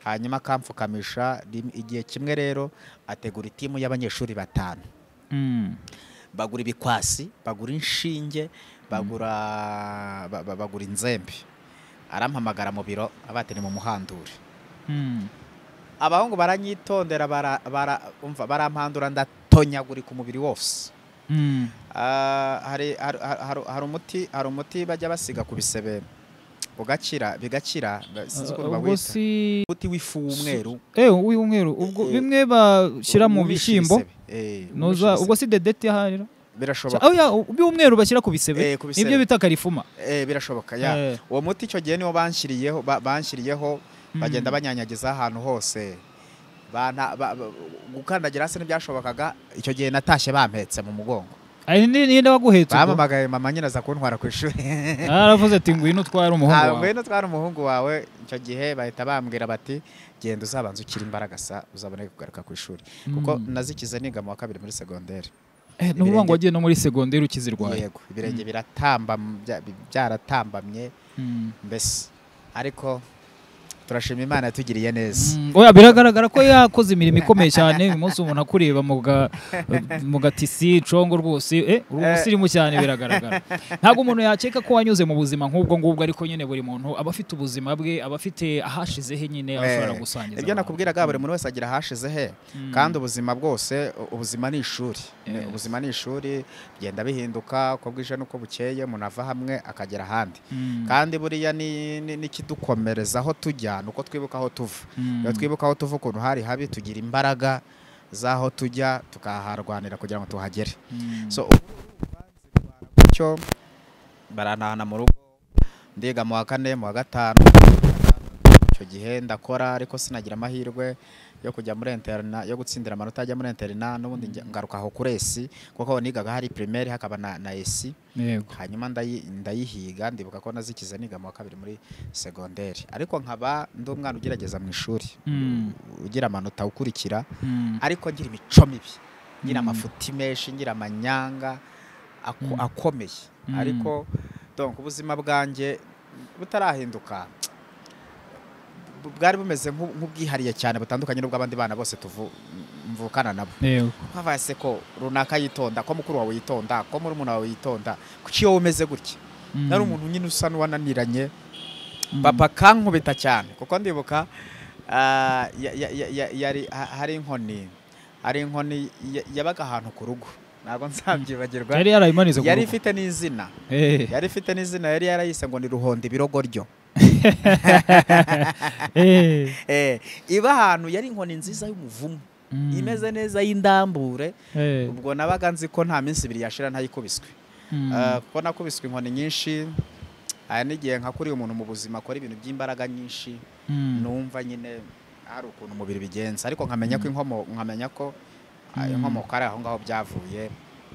hanyuma akampfukamisha rim- igihe kimwe rero ategura itimu y'abanyeshuri batanu mm, bagura ibikwasi bagura inshinge bagura ba- ba- bagura inzembe arampamagara mu biro abati ni mu muhandure mm. abahungu baranyitondera bara- bara- umva, barampandura ndatonyagurika umubiri wose Mm. Ah, hari hari- hari- hari umuti hari umuti bajya basiga ku bisebe ugakira bigakira ba- sinzi ukuntu Ah, ubwo bawita. si umuti w'ifu w'umweru eh w'umweru ubwo Eh, bimwe bashyira mu Umisha bishyimbo ibisebe. Eh, umisha noza ubwo ibisebe. si dedeti aharira birashoboka oya by'umweru bashyira ku bisebe Eh, ku bisebe. nibyo bita karifuma Eh, birashoboka ya Eh. uwo muti icyo gihe niwo banshyiriyeho ba- banshyiriyeho bagenda banyanyagiza ahantu hose Bana- ba- ba- gukandagira hasi ntibyashobokaga icyo gihe natashye bampetse mu mugongo ari ninde waguhetse ubwo? bampamagaye mama nyine aza kuntwara ku ishuri aravuze ati ngwino utware umuhungu wawe ngwino twari umuhungu wawe icyo gihe bahita bambwira bati genda uzabanza ukiri imbaraga sa uzabone kugaruka ku ishuri kuko Mm. nazikize niga mu wa kabiri muri segonderi Eh, ni ukuvuga ngo ibirenge- wagiye no muri segonderi ukizirwaye yego ibirenge biratamba byaratambamye Mm. mbese ariko turashima imana yatugiriye neza Mm, oya biragaragara ko yakoze imirimo ikomeye cyane uyu munsi umuntu akureba mu ga- mu gatisi congo rwose eh uri umusirimu cyane biragaragara ntabwo umuntu yakeka ko wanyuze mu buzima nk'ubwo ngubwo ariko nyine buri muntu aba afite ubuzima bwe aba afite ahashize he nyine aba ashobora Eh, gusangiza ibyo abantu. nakubwiraga buri muntu wese agira ahashize he kandi ubuzima bwose u- ubuzima ni ishuri Yes. ubuzima ni ishuri bigenda bihinduka uko bwije n'uko bukeye umuntu ava hamwe akagera ahandi Mm, kandi buriya ni- ni- n'ikidukomereza aho tujya ni uko twibuka aho tuva mm. iyo twibuka aho tuva ukuntu hari habi tugira imbaraga z'aho tujya tukaharwanira kugira ngo tuhagere Mm. so ubu banzitwara gutyo baranahana mu rugo ndiga mu wa kane mu wa gatanu icyo gihe ndakora ariko sinagira amahirwe yo kujya muri interina yo gutsindira amanota ajya muri interina n'ubundi njya- ngaruka aho kuri esi kuko aho nigaga hari primaire hakaba na, na esi yego hanyuma ndayi- ndayihiga ndibuka ko nazikize niga mu wa kabiri muri segonderi ariko nkaba ndi umwana ugerageza mu ishuri Mm. ugira amanota ukurikira Mm. ariko ngira imico mibi ngira Mm. amafuti menshi ngira amanyanga ako- Mm. akomeye Mm. ariko donc ubuzima bwanjye butarahinduka bu- bwari bumeze nk'u- nk'ubwihariye cyane butandukanye n'ubw'abandi bana bose tuvu- mvukana nabo yego habaye se ko runaka yitonda ko mukuru wawe yitonda ko murumuna wawe yitonda kuki wowe umeze gutya Mm. nari umuntu nyine usa n'uwananiranye Mm. papa kankubita cyane kuko ndibuka ah, ya- ya- ya- ya- yari ha- hari inkoni hari inkoni ya- yabaga ahantu ku rugo ntabwo nzabyibagirwa yari yarayimanitse ku yari rugo. ifite n'izina Eh, yari ifite n'izina yari yarayise ngo ni ruhondo ibirogoryo eh. Eh, iba ahantu yari inkoni nziza y'umuvumu Mm. imeze neza y'indambure Eh, ubwo nabaga nzi ko nta minsi ibiri yashira ntayikubiswe mm. Eh, kuko nakubiswe inkoni nyinshi hari n'igihe nka kuriya umuntu mu buzima akora ibintu by'imbaraga nyinshi Mm. numva nyine hari ukuntu umubiri bigenza ariko nkamenya ko inkomo nkamenya ko ah, Mm. inkomoko ari aho ngaho byavuye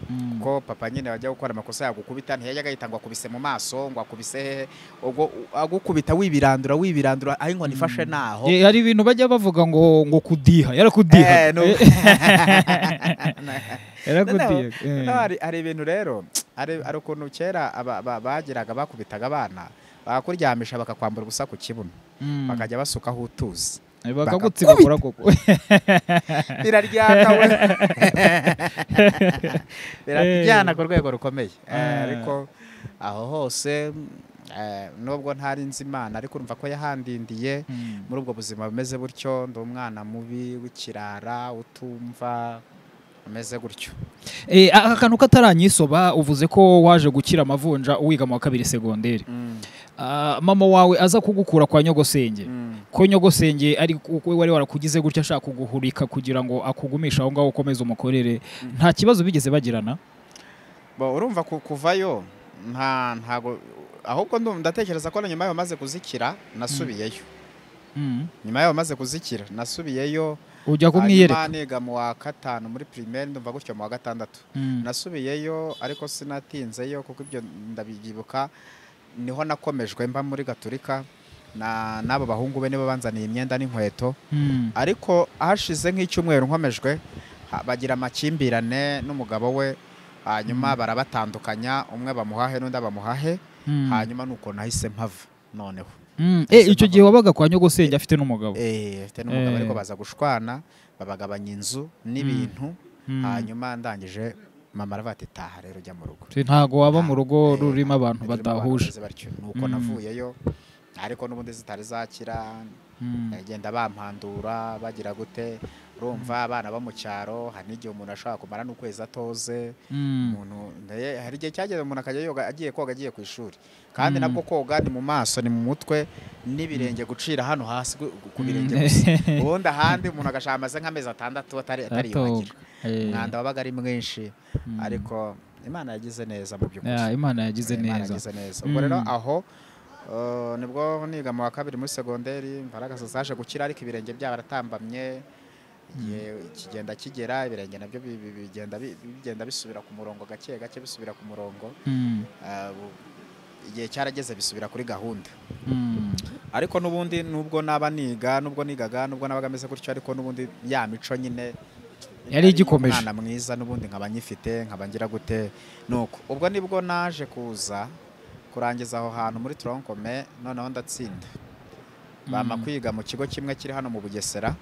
Mm. ko papa nyine wajya gukora amakosa yagukubita ntiyajyaga yita ngo akubise mu maso ngo akubise hehe ubwo u- agukubita wibirandura wibirandura aho inkoni ifashe naho Eh, hari ibintu bajya bavuga ngo ngo kudiha Eh, yarakudiha nu- yarakudiha Noneho hari- hari ibintu rero hari hari ukuntu kera aba- ba- bagiraga bakubitaga abana bakakuryamisha bakakwambura ubusa ku kibuno bakajya basukaho utuzi bakagutsiba kora koko biraryana we biraryana ku rwego rukomeye Eh, Ah. ariko aho hose mm, eh, nubwo ntari nzi imana ariko urumva ko yahandindiye muri ubwo buzima bumeze butyo ndi umwana mubi w'ikirara utumva umeze gutyo Eh, aka kantu kataranyisoba uvuze ko waje gukira amavunja wiga mu wa kabiri segonderi Mm, Ah, mama wawe aza kugukura kwa nyogosenge mm. ko nyogosenge ari uko wari warakugize gutya ashaka kuguhurika kugira ngo akugumishe aho ngaho ukomeze umukorere nta kibazo bigeze bagirana Bo, urumva ku- kuvayo nta ntago ahubwo ndumva- ndatekereza ko na nyuma yaho maze kuzikira nasubiyeyo Mm. nyuma yaho maze kuzikira nasubiyeyo hanyuma ujya kumwiyereka niga mu wa gatanu muri primaire ndumva gutyo mu wa gatandatu Mm. nasubiyeyo ariko sinatinzeyo kuko ibyo ndabyibuka niho nakomejwe mba muri gaturika na n'abo bahungu be nibo banzaniye imyenda n'inkweto Mm. ariko hashize nk'icyumweru nkomejwe ha- bagira amakimbirane n'umugabo we hanyuma barabatandukanya umwe bamuhahe n'undi bamuhahe Mm. hanyuma nuko nahise mpava noneho Mm. Eh, Ese icyo ntabwo- gihe wabaga kwa nyogosenge afite n'umugabo eh afite n'umugabo Eh. ariko baza gushwana babagabanya inzu n'ibintu Mm. hanyuma ndangije mama aravuga ati taha rero ujya mu rugo Ati, ntago waba mu Nta- rugo eh, rurimo abantu rurimo badahuje bameze batyo. nuko Mm. navuyeyo ariko n'ubundi zitari zakira Mm. agenda bampandura bagira gute urumva abana bo mu cyaro hari n'igihe umuntu ashobora kumara n'ukwezi atoze Mm. umuntu naye- hari igihe cyageze umuntu akajya yoga agiye koga agiye ku ishuri kandi Mm. nabwo koga ni mu maso ni mu mutwe n'ibirenge gucira hano hasi gu- ku Mm. birenge gusa ubundi ahandi umuntu agashaka amaze nk'amezi atandatu atari atariyuhagira Atoga. Eh. umwanda wabaga ari mwinshi Mm. ariko imana yagize neza mu by'ukuri Ya, imana yagize Imana neza yagize neza ubwo rero Mm. aho uh, nibwo niga mu wa kabiri muri segonderi imbaraga zaje gukira ariko ibirenge byabo baratambamye igihe kigenda kigera ibirenge nabyo bi- bi- bigenda bi- bigenda bisubira ku murongo gake gake bisubira ku murongo Mm. Ah, bu- igihe cyarageze bisubira kuri gahunda Mm. ariko n'ubundi nubwo naba niga nubwo nigaga nubwo nabaga ameze gutyo ariko n'ubundi ya mico nyine Yari igikomeje. umwana mwiza n'ubundi nkaba nyifite nkaba ngira gute nuko ubwo nibwo naje kuza kurangiza aho hantu muri tronkome noneho ndatsinda bama kwiga mu kigo kimwe kiri hano mu bugesera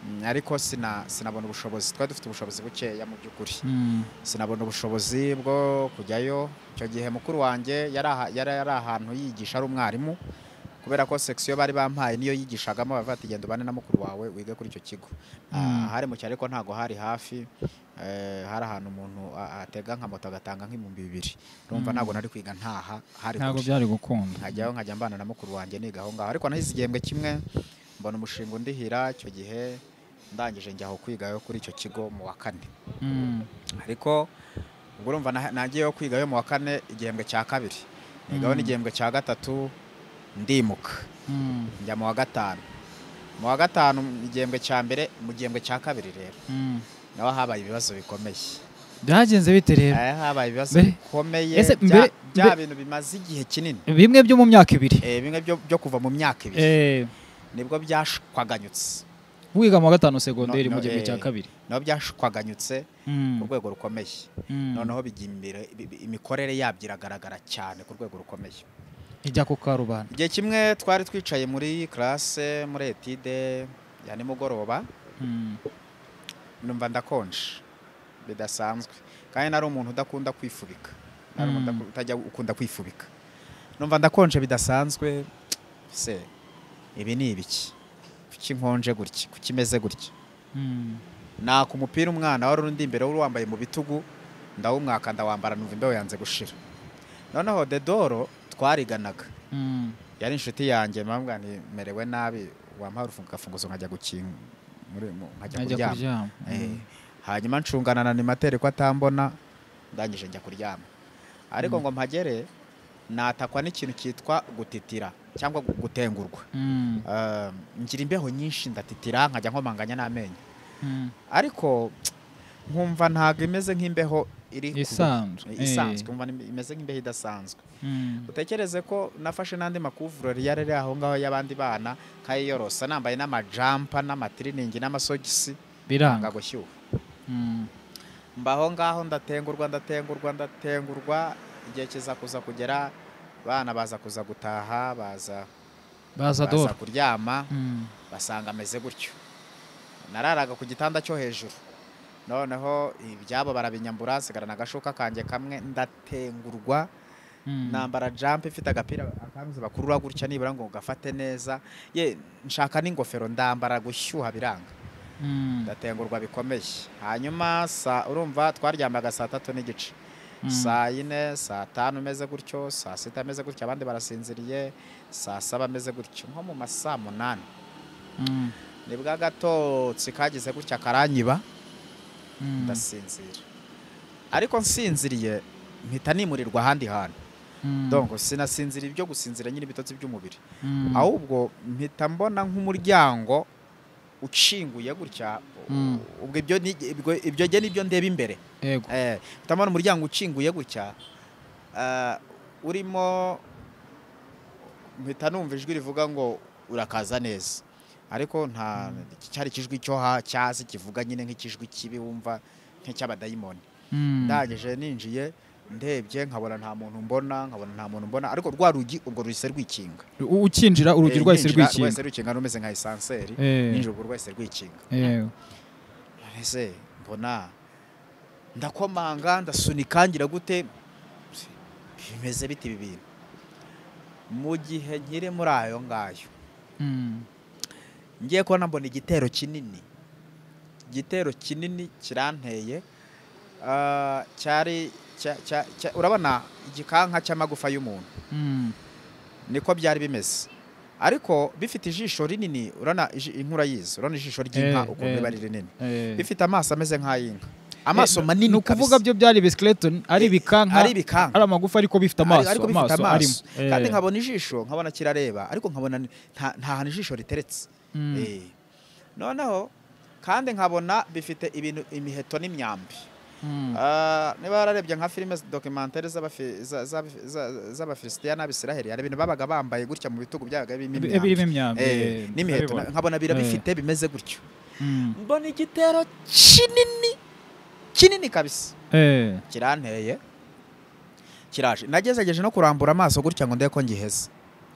Mm, ariko sina sinabona ubushobozi twari dufite ubushobozi bukeya mu by'ukuri Mm. sinabona ubushobozi bwo kujyayo icyo gihe mukuru wanjye yari aha- yari yari ahantu yigisha ari umwarimu kubera ko section bari bampaye niyo yigishagamo bavuga ati genda ubane na mukuru wawe wige kuri icyo kigo Ah, hari mu cyaro ariko ntago hari hafi eh, hari ahantu umuntu a- atega nka moto agatanga nk'ibihumbi bibiri urumva ntago nari kwiga ntaha hari ntabwo kure. byari gukunda nkajyaho nkajya mbana na mukuru wanjye niga aho ngaho ariko nahize igihembwe kimwe mbona umushinga undihira icyo gihe ndangije njya aho kwigayo kuri icyo kigo mu wa kane Mm. ariko ubwo urumva na- nagiyeyo kwigayo mu wa kane igihembwe cya kabiri nigaho n'igihembwe cya gatatu ndimuka Mm. njya mu wa gatanu mu wa gatanu igihembwe cya mbere mu gihembwe cya kabiri rero Mm. naho habaye ibibazo bikomeye byagenze bite rero Eh, habaye ibibazo Mbere- bikomeye ese bya- mbere- bya mbere- bintu bimaze igihe kinini bimwe byo mu myaka ibiri Eh, bimwe byo byo kuva mu myaka ibiri Eh, nibwo byashwaganyutse wiga mu wa gatanu segonderi No, mu no, gihembwe eh. cya kabiri nabo byashwaganyutse Mm. ku rwego rukomeye Mm. noneho bijya imbere bi- bi- imikorere yabyo iragaragara cyane ku rwego rukomeye ijya ku karubanda igihe kimwe twari twicaye muri classe muri etide ya nimugoroba Mm. numva ndakonje bidasanzwe kandi nari umuntu udakunda kwifubika nari umuntu Mm. udaku- utajya ukunda kwifubika numva ndakonje bidasanzwe se ibi ni ibiki kuki nkonje gutya kuki meze gutya Mm. naka umupira umwana wari undi imbere wari wambaye mu bitugu ndawumwaka ndawambara numva imbeho yanze gushira noneho dedoro twariganaga Mm. yari inshuti yanjye mpamvu merewe nabi wampaye urufungafunguzo nkajya gukinga muri- mu- nkajya ajya kuryama kuryama Eh, Mm. hanyuma ncungana na nimateri ko atambona ndangije njya kuryama ariko ngo mpagere natakwa n'ikintu cyitwa gutitira cyangwa gu- gutengurwa Mm. Eh, ngira imbeho nyinshi ndatitira nkajya nkomanganya n'amenyo Mm. ariko nkumva ntabwo imeze nk'imbeho iri ku- Isanzwe, eh. isanzwe nkumva ni- imeze nk'imbeho idasanzwe Mm. utekereze ko nafashe n'andi makuvurori yari ari aho ngaho y'abandi bana nkayiyorosa nambaye n'amajampa n'amatiriningi n'amasogisi biranga nanga gushyuha Mm. mbaho ngaho ndatengurwa ndatengurwa ndatengurwa igihe kiza kuza kugera bana baza kuza gutaha baza baza baza dore kuryama Mm. basanga ameze gutyo nararaga ku gitanda cyo hejuru noneho ibyabo barabinyambura nsigarana agashuka kanjye kamwe ndatengurwa Mm. nambara jump ifite agapira akanzu bakurura gutya nibura ngo gafate neza ye nshaka n'ingofero ndambara gushyuha biranga Mm. ndatengurwa bikomeye hanyuma sa urumva twaryamaga saa tatu n'igice Mm. saa yine saa tanu ameze gutyo saa sita ameze gutyo abandi barasinziriye saa saba ameze gutyo nko mu masaa munani Mm. nibwo agatotsi kagize gutya karanyiba Mm. ndasinzira ariko nsinziriye mpita nimurirwa ahandi hantu Mm. dongo sinasinzira ibyo gusinzira nyine ibitotsi by'umubiri Mm. ahubwo mpita mbona nk'umuryango ukinguye gutya Mm. ubwo ibyo ni- ibwo- ibyo jye nibyo ndeba imbere yego Eh, mpita mbona umuryango ukinguye gutya eh, urimo mpita numva ijwi rivuga ngo urakaza neza ariko nta cyari ikijwi cyo ha- cyazi kivuga nyine nk'ikijwi kibi wumva nk'icy'abadayimoni Mm. ndangije ninjiye ndebye nkabona nta muntu mbona nkabona nta muntu mbona ariko rwa rugi ubwo ruhise rwikinga U- ukinjira urugi rwahise Eh, ninjira, rwikinga rwikinga rumeze nka esanseri Eh. ninjira ubwo rwahise rwikinga yego ese mbona ndakomanga ndasunika ngira gute bimeze bite ibi bintu mu gihe nkiri muri ayo ngayo Mm. ngiye kubona mbona igitero kinini igitero kinini kiranteye ah, cyari cya- cya- cya- urabona igikanka cy'amagufa y'umuntu Mm. niko byari bimeze ariko bifite ijisho rinini urabona iji- inkura yizo urabona ijisho ry'inka Eh, ukuntu eh. riba ari rinini Eh. bifite amaso ameze nk'ay'inka amaso Eh, manini ni kabisa. ukuvuga byo byari bisikileti ari Eh, ibikanka ari ibikanka. ari amagufa ariko bifite amaso ariko bifite arimo. amaso Eh. kandi nkabona ijisho nkabona kirareba ariko nkabona ni- nta nta hantu ijisho riteretse Mm. Eh. noneho kandi nkabona bifite ibintu imiheto n'imyambi Mm. Ah, niba wararebye nka filime dokimantere z'abafilisitiya n'abisiraheli hari ibintu babaga bambaye gutya mu bitugu byabaga birimo Bi- imyambi. birimo imyambi, Eh, eh, n'imiheto ndabibona. nkabona bira Eh. bifite bimeze gutyo Mm. mbona igitero kinini kinini kabisa Eh. kiranteye kiraje nagerageje no kurambura amaso gutya ngo ndebe ko ngiheze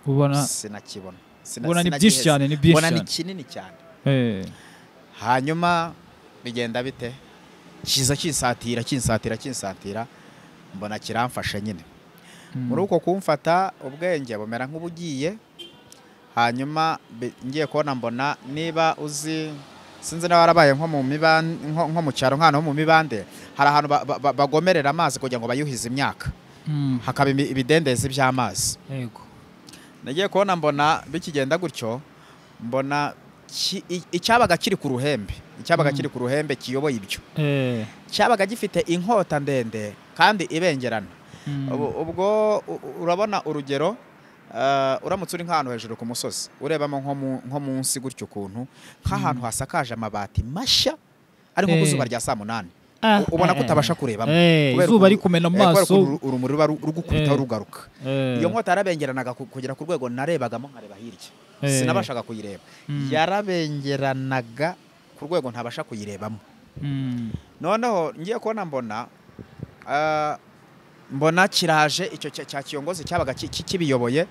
ubona sinakibona Sina- mbona ni sina byinshi giheze. cyane ni byinshi mbona ni cyane kinini cyane Eh, hanyuma bigenda bite kiza kinsatira kinsatira kinsatira mbona kiramfashe nyine mm. muri uko kumfata ubwenge bumera nk'ubugiye hanyuma bi- ngiye kubona mbona niba uzi sinzi niba warabaye nko mu mibande nko nko mu cyaro nk'ahantu ho mu mibande hari ahantu ba- ba- ba- bagomerera amazi kugira ngo bayuhize imyaka Mm, hakaba imi- ibidendezi by'amazi yego nagiye kubona mbona bikigenda gutyo mbona ki- i- icyabaga kiri ku ruhembe icyabaga Mm. kiri ku ruhembe kiyoboye ibyo Eh, cyabaga gifite inkota ndende kandi ibengerana mm, Ubu- ubwo u- u- urabona urugero eh, uramutse uri nk'ahantu hejuru ku musozi urebamo nko mu- nko munsi gutyo ukuntu nk'ahantu hasakaje amabati mashya ari nko ku Eh. zuba rya saa munani ah, u- ubona eh, ko utabasha kurebamo eh, kubera izuba ukuntu- ari kumena eh, mu kubera ukuntu maso uru- urumuri ruba ru- rugukubitaho Eh. rugaruka eh, iyo nkota yarabengeranaga ku- kugera ku rwego narebagamo nkareba hirya Eh. sinabashaga kuyireba Mm. yarabengeranaga ku rwego ntabasha kuyirebamo mm, noneho ngiye kubona mbona ah, mbona kiraje icyo cya cya kiyongozi cyabaga ki- ki- kibiyoboye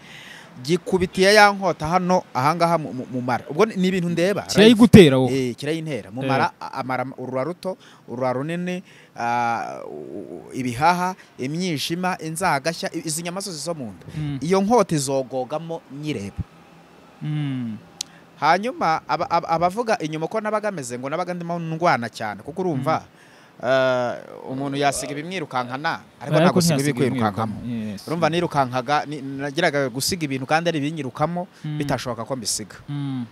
gikubitiye ya nkota hano ahangaha mu- mu- mu mara ubwo ni- ni ibintu ndeba live. kirayigutera wowe Eh, kirayintera mu mara a- amara urura ruto urura runini ah, u- u- ibihaha imyijima inzagashya i- izi nyamasozi zo mu nda Mm, iyo nkota izogogamo nyireba mm, hanyuma aba- aba- abavuga inyuma uko nabaga ameze ngo nabaga ndimo ndwana cyane kuko urumva eh, umuntu yasiga ibimwirukankana ariko ariko ntabwo usiga ntiyasiga ibikwirukankamo ibimwirukanka. Yes. urumva nirukankaga ni- nagiraga gusiga ibintu kandi ari ibinyirukamo Mm, bitashoboka ko mbisiga mm,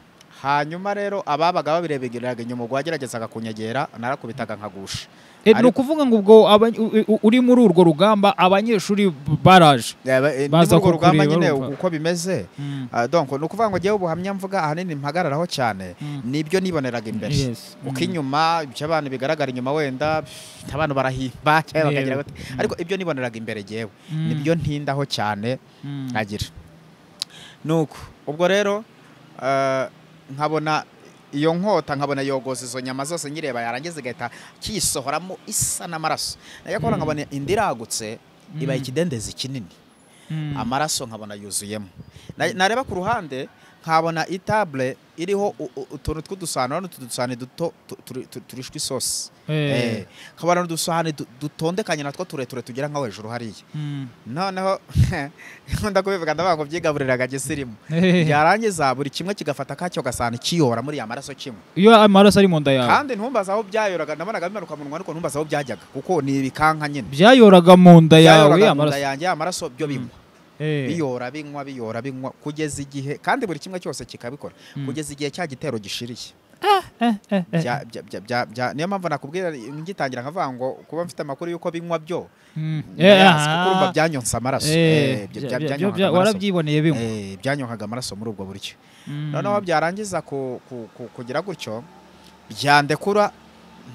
hanyuma rero ababaga babireberaga inyuma ubwo wageragezaga kunyegera narakubitaga nkagusha Eh, Ariko- ni ukuvuga ngo ubwo aba- u- u- uri muri urwo rugamba abanyeshuri baraje Eh, ba- eh, ni Baza muri urwo rugamba kukureba, nyine urumva. uko bimeze Mm, Ah, donc ni ukuvuga ngo ngewe ubuhamya mvuga ahanini mpagararaho cyane mm, nibyo niboneraga imbere yes, mm, uko inyuma ibyo abantu bigaragara inyuma wenda pff, abantu barahimba cyangwa bakagira Yego. bate ariko ibyo niboneraga imbere jyewe mm, nibyo ntindaho cyane mm, nkagira nuko ubwo rero eh, nkabona iyo nkota nkabona yogoza izo nyama zose nyireba yarangiza igahita kiyisohoramo isa n'amaraso nayo kubona nkabona indi iragutse ibaye Mm. ikidendezi kinini mm, amaraso nkabona yuzuyemo Na- nareba ku ruhande nkabona itable iriho u- u- utuntu tw'udusahane n'utu dusahane duto tu- turi- tu- turishwa isosi eh, Eh, nkabona udusahane du- dutondekanye natwo tureture tugera nka hejuru hariya mm, noneho nkunda kubivuga ndavuga ngo byigabuririraga gisirimu eh, byarangiza buri kimwe kigafata kacyo gasahane kiyora muri ya maraso kimwe iyo amaraso ari mu nda yawe kandi ntumbaza aho byayoraga nabonaga bimanuka mu nwa ariko ntumbaza aho byajyaga kuko ni ibikanka nyine byayoraga mu nda yawe byayoraga mu nda amaraso yanjye amaraso byo Mm. binywa Eh, biyora binywa biyora binywa kugeza igihe kandi buri kimwe cyose kikabikora Mm. kugeza igihe cya gitero gishiriye eh, eh, eh, Bya- bya- bya- bya- bya- niyo mpamvu nakubwira ngitangira nkavuga ngo kuba mfite amakuru y'uko binywa byo mm, ndayazi, eh, kuko urumva ah, byanyonsa amaraso eh, Eh, bya- bya- bya- bya- byanyonkaga bya- amaraso. warabyiboneye bimwe Eh, byanyonkaga amaraso muri ubwo buryo Mm. noneho byarangiza ku- ku- ku- kugira gutyo byandekura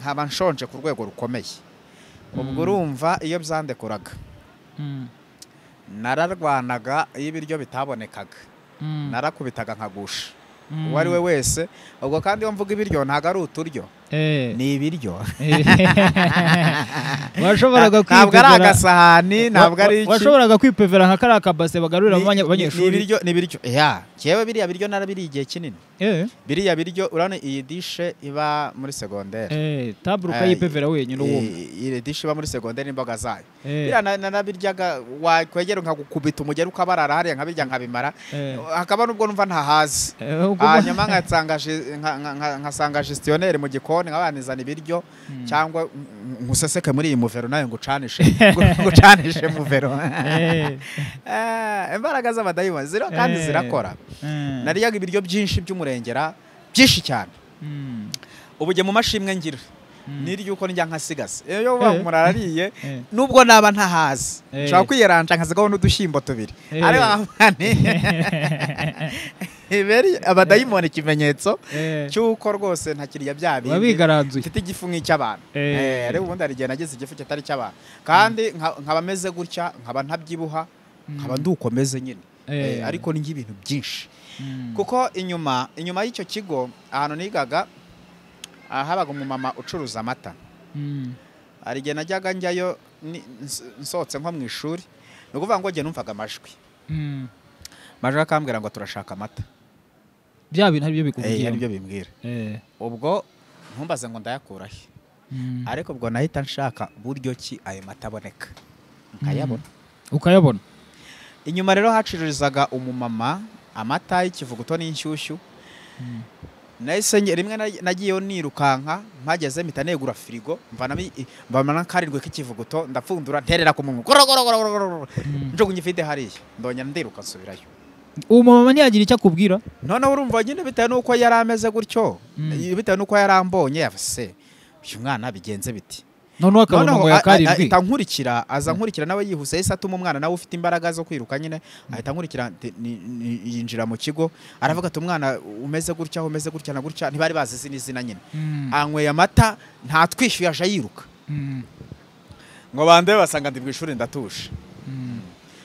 nkaba nshonje ku rwego rukomeye ubwo Mm. urumva iyo byandekuraga Mm, nararwanaga iyo ibiryo bitabonekaga mm, narakubitaga nkagusha mm, uwo ari we wese ubwo kandi iyo mvuga ibiryo ntabwo ari uturyo eh, ni ibiryo washoboraga ntabwo ari kwipevera- agasahani ntabwo wa- ari wa- iki washoboraga kwipevera nka kariya kabase bagarurira Ni- ni- ni abanyeshuri ibiryo- ni ibiryo ya yewe biriya biryo narabiriye igihe kinini Eh, biriya biryo urabona iyi dishe iba muri segonderi eh, tabure ukayipevera wenyine uwumva iyi dishe iba muri segonderi n'imboga zayo Eh, biriya na- nanabiryaga wakwegera nkagukubita umugeri ukabarara hariya nkabirya nkabimara eh, hakaba n'ubwo numva ntahazi eh, ubwo- hanyuma nkasanga ji- nka- nka- nka- nkasanga gestionnaire mu gikoni nkabanizana ibiryo Mm. cyangwa nk- nkuseseke muri iyi muvero nawe ngucanishe ngu- ngucanishe muvero Eh, Eh, imbaraga z'abadayimoni ziriho kandi Eh. zirakora eh, nariyaga ibiryo byinshi by'umurengera byinshi cyane mm, ubu jye mu mashimwe ngira mm, niryo uko ndya nkasigaza iyo uba Eh. umuntu arariye eh, nubwo naba ntahazi Eh. nshobora kwiyeranja nkasigaho n'udushyimbo tubiri Eh. ariko nkaba iberi abadayimoni ikimenyetso eh, cy'uko rwose ntakiriya bya biba bindi bigaranzuye mfite igifu nk'icy'abantu Eh. Eh, ariko ubundi hari igihe nagize igifu kitari icy'abantu kandi nka- nkaba meze gutya nkaba ntabyibuha nkaba ndukomeze nyine Eh, Eh, ariko ndya ibintu byinshi mm, kuko inyuma inyuma y'icyo kigo ahantu nigaga ah, habaga umumama ucuruza amata mm, hari igihe najyaga njyayo ni- ns- nsohotse nko mu ishuri ni ukuvuga ngo njye numvaga amajwi mm, amajwi akambwira ngo turashaka amata bya bintu ari byo Eh, ari byo bikubwira bimbwira Eh, ubwo ntumbaze ngo ndayakura he mm. ariko ubwo nahita nshaka buryo ki ayo mata aboneka nkayabona ukayabona inyuma rero hacururizaga umumama amata y'ikivuguto n'inshyushyu nahise nge- rimwe na- nagiyeyo nirukanka mpageze mpita negura firigo mvanamo i- mvanamo akarindwi k'ikivuguto ndapfundura nterera ku munwa gorogorogorogorogoro njugunye ifite hariya ndongera ndiruka nsubirayo uwo mumama ntiyagira icyo akubwira noneho urumva nyine bitewe n'uko yari ameze gutyo Mm. bitewe n'uko yari ambonye se uyu mwana bigenze biti noneho akabona ngo noneho a- a- yakarindwi ahita ankurikira aza nkurikira nawe yihuse yahise atuma umwana nawe ufite imbaraga zo kwiruka nyine ahita ankurikira nti- ni- ni- yinjira mu kigo aravuga ati umwana umeze gutya umeze gutya na gutya ntibari bazi izina izina nyine Mm, anyweye amata ntatwishyuye aje yiruka mm, ngo bande basanga ndi mu ishuri ndatuje mm.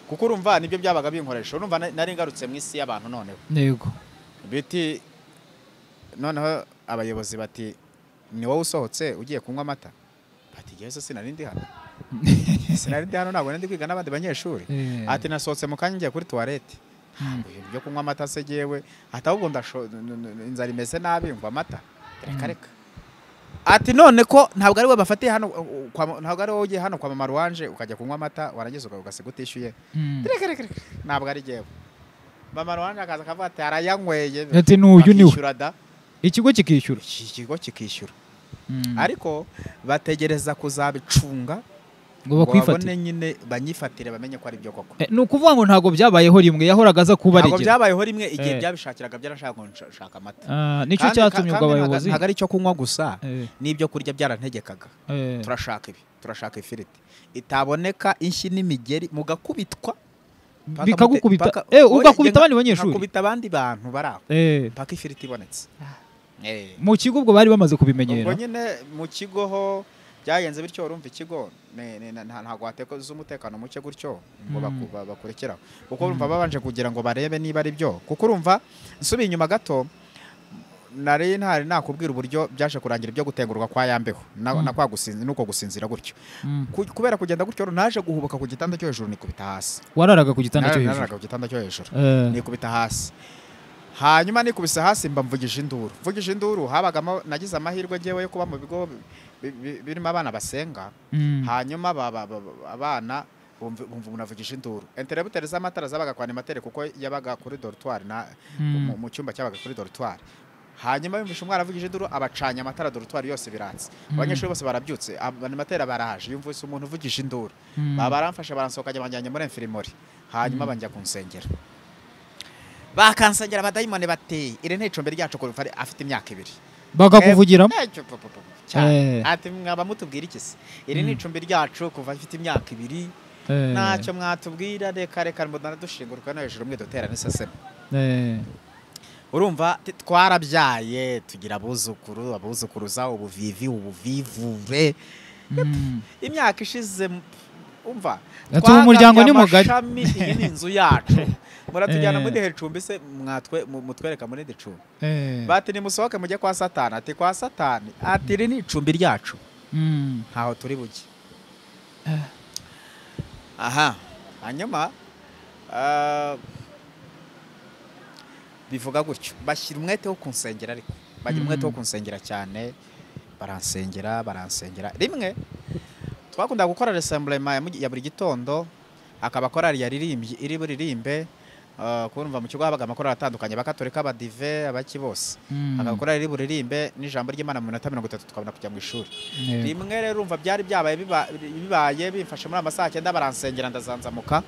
kuko urumva nibyo byabaga binkoresha urumva na- nari ngarutse mu isi y'abantu noneho yego biti noneho abayobozi bati ni wowe usohotse ugiye kunywa amata bati yesu sinari ndi hano sinari ndi hano ntabwo nari ndi kwiga n'abandi banyeshuri Eh. ati nasohotse mu kanya ngiye kuri tuwarete Mm. ibintu byo kunywa amata se yewe ati ahubwo ndasho- n- n- n- inzara imeze nabi ngwa amata reka reka ati none ko ntabwo ari we bafatiye hano uh, uh, kwa ma- ntabwo ari wowe ugiye hano kwa mama ruwanje ukajya kunywa amata warangiza uga- ugasiga utishyuye Mm. reka reka reka ntabwo ari yewe mama ruwanje akaza akavuga ati arayanyweye Ati n'uyu ni we. Bakishyura da ikigo kikishyura iki kigo kikishyura Mm. ariko bategereza kuzabicunga ngo ngo bakwifatire babone nyine banyifatire bamenye ko ari byo koko Eh, ni ukuvuga ngo ntabwo byabayeho rimwe yahoraga aza ntabwo kubaregera byabayeho rimwe igihe Eh. byabishakiraga byarashaka ngo nshaka amata Ah, nicyo Kandi- cyatumye ubwo kandi abayobozi ntago ari icyo kunywa gusa Eh, n'ibyo kurya byarantegekaga eh, turashaka ibi turashaka ifiriti itaboneka inshyi n'imigeri mugakubitwa paka bikagukubita mute- paka- Eh, oya, ugakubita njye abandi banyeshuri nkakubita abandi bantu bari aho Eh, mpaka ifiriti ibonetse Eh. mu kigo ubwo bari bamaze ubwo kubimenyera nyine mu kigo ho byagenze bityo urumva ikigo ni- ni- nta- ntabwo hateza umutekano muke gutyo ngo Mm. baku- ba- bakurikiraho kuko urumva babanje kugira ngo barebe niba ari byo kuko urumva nsubiye inyuma gato nari ntari nakubwira uburyo byaje kurangira ibyo gutengurwa kwa yambeho na, Mm. na kwa gusinzi nuko gusinzira gutyo Mm. Ku- kubera kugenda gutyo rero naje guhubuka ku gitanda cyo hejuru nikubita hasi wararaga ku gitanda cyo hejuru nararaga ku gitanda cyo hejuru Eh, nikubita hasi hanyuma nikubise hasi mba mvugije induru mvugije induru habagamo nagize amahirwe ngewe yo kuba mu bigo bi- bi- birimo abana basenga mm. hanyuma ba- ba- ba- abana bumva bumva umuntu avugije induru enterebuteri z'amatara zabaga kwa animateri kuko yabaga kuri dorutwari na Mm. mu- mu cyumba cyabaga kuri dorutwari hanyuma yumvishe umwana avugije induru abacanye amatara dorutwari yose biratse abanyeshuri bose barabyutse ab- animateri baraje yumvise umuntu uvugije induru Mm. baba baramfashe baransohoka njya banjyanye muri enfirimori hanyuma banjya kunsengera bakansengera abadayimoni bateye iri ni icumbi ryacu kuva ari- afite imyaka ibiri bakakuvugiramo Eh, cyo, pu, pu, pu, cyane. Eh. ati mwaba mutubwira iki se iri ni icumbi ryacu kuva afite imyaka ibiri Eh, ntacyo mwatubwira reka reka mbona dushinguruka no hejuru mwe dutera n'iseseme eh, urumva ti- twarabyaye tugira abuzukuru abuzukuruza ubuvivi ubuvivure mm. imyaka ishize m- umva Ati, ubu umuryango ni mugari. twagabye amashami, iyi ni inzu yacu muratujyana Eh. muri iri cumbi se mwatwe mu- mutwereka muri iri cumbi Eh, bati nimusohoke mujye kwa satani ati kwa satani ati iri ni icumbi ryacu mm. ntaho turi bujye aha hanyuma ah, bivuga gutyo bashyira umwete wo kunsengera ariko bagira umwete wo Mm. kunsengera cyane baransengera baransengera rimwe twakunda gukora resemburema ya mu- ya buri gitondo akaba korari yaririmbye iri buririmbe ah, kumva mu kigo habaga amakorari atandukanye abakatorika abadive abaki bose Mm. agakorari iri buririmbe n'ijambo ry'imana mu minota mirongo itatu tukabona kujya mu ishuri Yego. rimwe rero urumva byari byabaye biba- bibaye bimfashe muri amasaha cyenda baransengera ndazanzamuka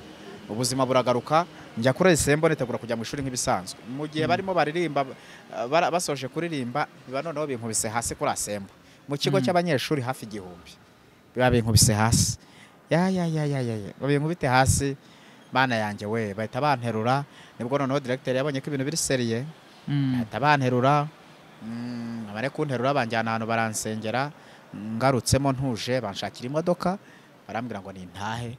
ubuzima buragaruka njya kuri esembo nitegura kujya mu ishuri nk'ibisanzwe mu gihe barimo baririmba uh, bara- basoje kuririmba biba noneho binkubise hasi kuri asembo mu kigo Mm. cy'abanyeshuri hafi igihumbi biba binkubise hasi ya ya ya ya ya ya. binkubite hasi bana yanjye we bahita banterura nibwo noneho directeur yabonye ko ibintu biri seriye Mm. bahita banterura mm, abari kunterura banjyana ahantu baransengera ngarutsemo ntuje banshakira imodoka barambwira ngo nintahe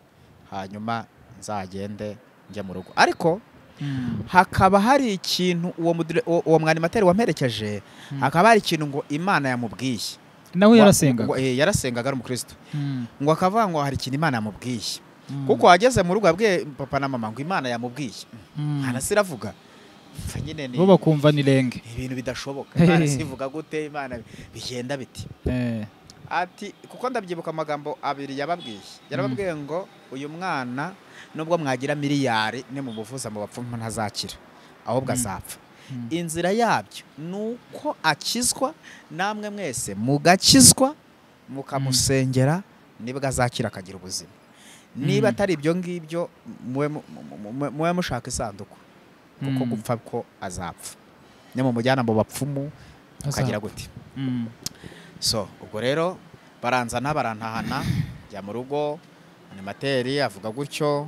hanyuma nzagende njye mu rugo ariko Mm. hakaba hari ikintu uwo, mudire- uwo- uwo mwanimateri wamperekeje Mm. hakaba hari ikintu ngo imana yamubwiye nawe Wa- yarasengaga ngo- eh, yarasengaga ari umukristo Mm. ngo akavuga ngo hari ikintu imana yamubwiye Mm. kuko wageze mu rugo yabwiye papa na mama ngo imana yamubwiye Mm. hanasi iravuga Pfa, nyine ni bo bakumva ni renge ibintu bidashoboka imana sivuga gute imana bigenda biti Eh, ati kuko ndabyibuka amagambo abiri yababwiye yarababwiye ngo uyu mwana nubwo mwagira miliyari ni mu buvuza mu bapfumu ntazakira ahubwo azapfa Mm. inzira yabyo ni uko akizwa namwe mwese mugakizwa mukamusengera nibwo azakira akagira ubuzima niba Mm. atari ibyo ngibyo mube mu- mu- mu- mu- mube mushaka isanduku kuko Mm. gupfa ko azapfa ni mu mujyana mu bapfumu ukagira azapfa. gute Mm. so ubwo rero baranzana barantahana njya mu rugo animateri avuga gutyo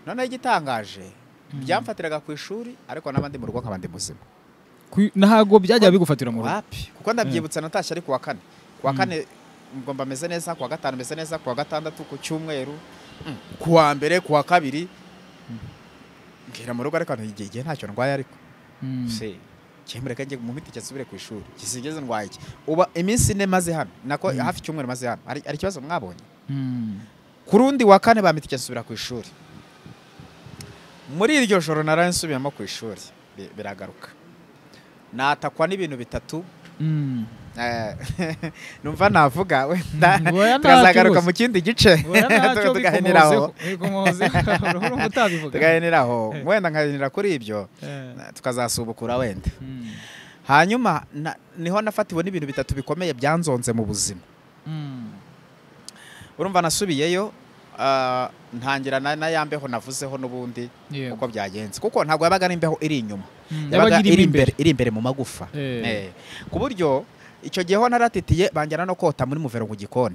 noneho igitangaje byamfatiraga ku ishuri ariko n'abandi mu rugo nkaba ndi muzima Ku- ntago byajya bigufatira mu rugo wapi kuko ndabyibutsa natashye ari ku wa kane ku wa kane ngomba meze neza ku wa gatanu meze neza ku wa gatandatu ku cyumweru mm, ku wa mbere ku wa kabiri ngera mu rugo ariko igihe igihe ntacyo ndwaye ariko Mm. se cyemureka njye mu miti cyasubire ku ishuri gisigeze ndwaye iki uba iminsi ine maze hano nako hafi icyumweru maze hano hari hari ikibazo mwabonye Mm. ku rundi wa kane ba miti cyasubira ku ishuri muri iryo joro naraye nsubiyemo ku ishuri bi- biragaruka natakwa n'ibintu bitatu Mm. Eh, numva navuga wenda Mm, oya ntacyo tukazagaruka rwose. mu kindi gice Oya ntacyo tugahenera aho bikomozeho. Urumva utabivuga. tugahenera aho wenda nkahenera kuri ibyo Eh. tukazasubukura wenda Mm. hanyuma na- niho nafatiwe n'ibintu bitatu bikomeye byanzonze mu buzima Mm. urumva nasubiyeyo ah, ntangira na na ya mbeho navuzeho n'ubundi Yego. uko byagenze kuko ntabwo yabaga ari imbeho iri inyuma Mm, yabaga yabaga iri irimo imbere iri imbere mu magufa Eh. Eh, ku buryo icyo gihe ho naratitiye banjyana no kota muri muvero mu gikoni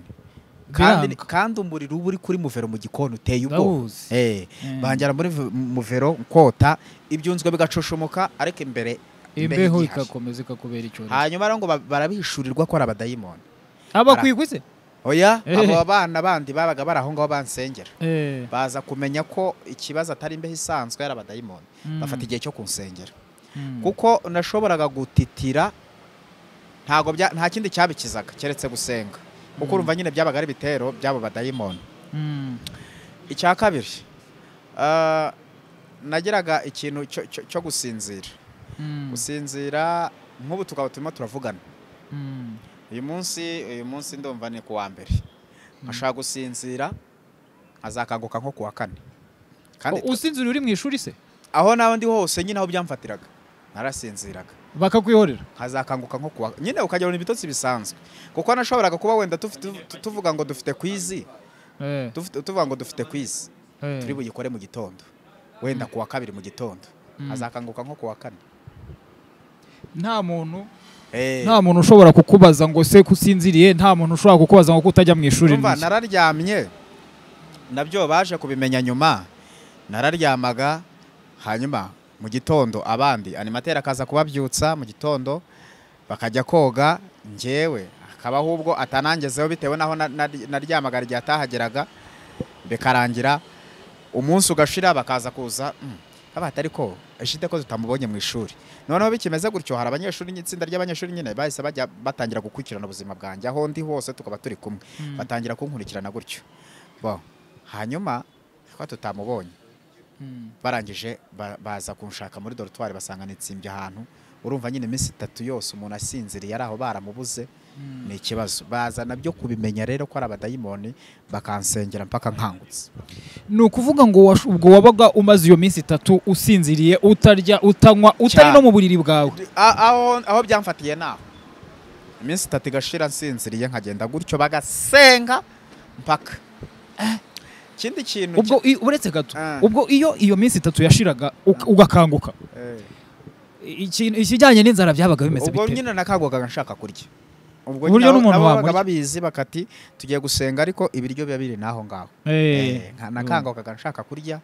kandi Biranga. kandi umuriro uba uri kuri muvero mu gikoni uteye ubwoba Ndawuzi. Eh, Mm. banjyana muri v- muvero kota ibyunzwe bigacushumoka ariko imbere imbeho igihari. ikakomeza ikakubera icyorezo hanyuma rero ngo ba- barabishurirwa ko ari abadayimoni abakwigwi se oya Eh. abo bana bandi babaga bari aho ngaho bansengera Eh, baza kumenya ko ikibazo atari imbeho isanzwe yari abadayimoni Mm. bafata igihe cyo kunsengera mm. kuko nashoboraga gutitira ntago bya- nta kindi cyabikizaga keretse gusenga kuko urumva nyine byabaga ari ibitero by'abo badayimoni Mm. icya kabiri ah, nagiraga ikintu cyo- cyo cyo gusinzira Mm. gusinzira nk'ubu tukaba turimo turavugana Mm. uyu munsi uyu munsi ndumva ni kuwa mbere ashaka gusinzira azakanguka nko kuwa kane kandi U- usinzira uri mu ishuri se aho nawe ndi hose nyine aho byamfatiraga narasinziraga bakakwihorera azakanguka nko kuwa nyine ukagira ngo ni ibitotsi bisanzwe kuko nashoboraga kuba wenda tufi- tu- tu- tuvuga ngo dufite kwizi Eh, dufite- tuvuga ngo dufite kwizi eh. turi buyikore mu gitondo wenda kuwa kabiri mu gitondo Mm. azakanguka nko kuwa kane nta muntu Eh, nta muntu ushobora kukubaza ngo se kusinziriye nta muntu ushobora kukubaza ngo kutajya mu ishuri Urumva n'iki. nararyamye nabyo baje kubimenya nyuma nararyamaga hanyuma mu gitondo abandi animateri akaza kubabyutsa mu gitondo bakajya koga njyewe akabaho ubwo atanangezeho bitewe n'aho na- na- naryamaga igihe atahageraga bikarangira umunsi ugashira bakaza kuza "Mm, haba hatari ko eshite ko tutamubonye mu ishuri noneho bikimeze gutyo hari abanyeshuri n'itsinda ry'abanyeshuri nyine bahise bajya batangira gukurikirana ubuzima bwanjye aho ndi hose tukaba turi kumwe Mm. batangira kunkurikirana gutyo Bon, hanyuma ko tutamubonye Mm. barangije ba- baza kunshaka muri dorutwari basanga nitsimbye ahantu urumva nyine iminsi itatu yose umuntu asinziriye ari aho baramubuze Mm. ni ikibazo baza nabyo kubimenya rero ko ari abadayimoni bakansengera mpaka nkangutse ni ukuvuga ngo wash- ubwo wabaga umaze iyo minsi itatu usinziriye utarya utanywa utari Cyane. no mu buriri bwawe A- aho aho byamfatiye naho iminsi itatu igashira nsinziriye nkagenda gutyo bagasenga mpaka ikindi kintu ubwo i- uretse gato Ah. ubwo iyo iyo minsi itatu yashiraga uka- ugakanguka ki- eh. ikintu- ikijyanye n'inzara byabaga bimeze ubwo bite nyine nakangukaga nshaka kurya ubwo Uburyo nyine n'umuntu nabo babaga wamurya. babizi bakati tugiye gusenga ariko ibiryo biba biri naho ngaho Eh, Eh, nka- nakangukaga nshaka kurya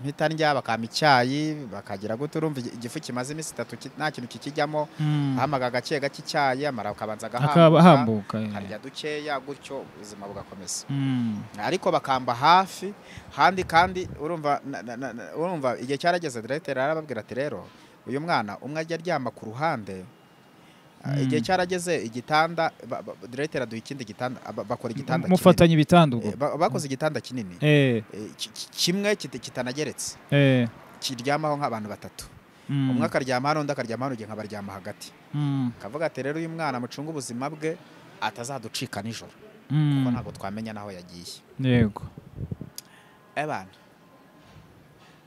mpita ndya bakampa icyayi bakagira gute urumva igi- igifu kimaze iminsi itatu ki- nta kintu kikijyamo Mm. hamaga gake gake icyayi amara akabanza akaba agahambuka hambuka eh. karya dukeya gutyo ubuzima bugakomeza Mm. ariko bakamba hafi handi kandi urumva na- na- na- na- urumva igihe cyarageze directeur arababwira ati rero uyu mwana umwe ajya aryama ku ruhande Ah, Mm. igihe cyarageze igitanda ba- ba- directeur aduha ikindi gitanda aba- bakora igitanda kinini mufatanye ibitanda ubwo Eh, ba- bakoze igitanda kinini Eh, Eh, ki- ki- kimwe kita- kitanageretse eh, kiryamaho nk'abantu batatu umwe akaryama hano undi akaryama hano igihe nkabaryama hagati kavuga ati rero uyu mwana mucunga ubuzima bwe atazaducika nijoro kuko ntabwo twamenya n'aho yagiye yego ebana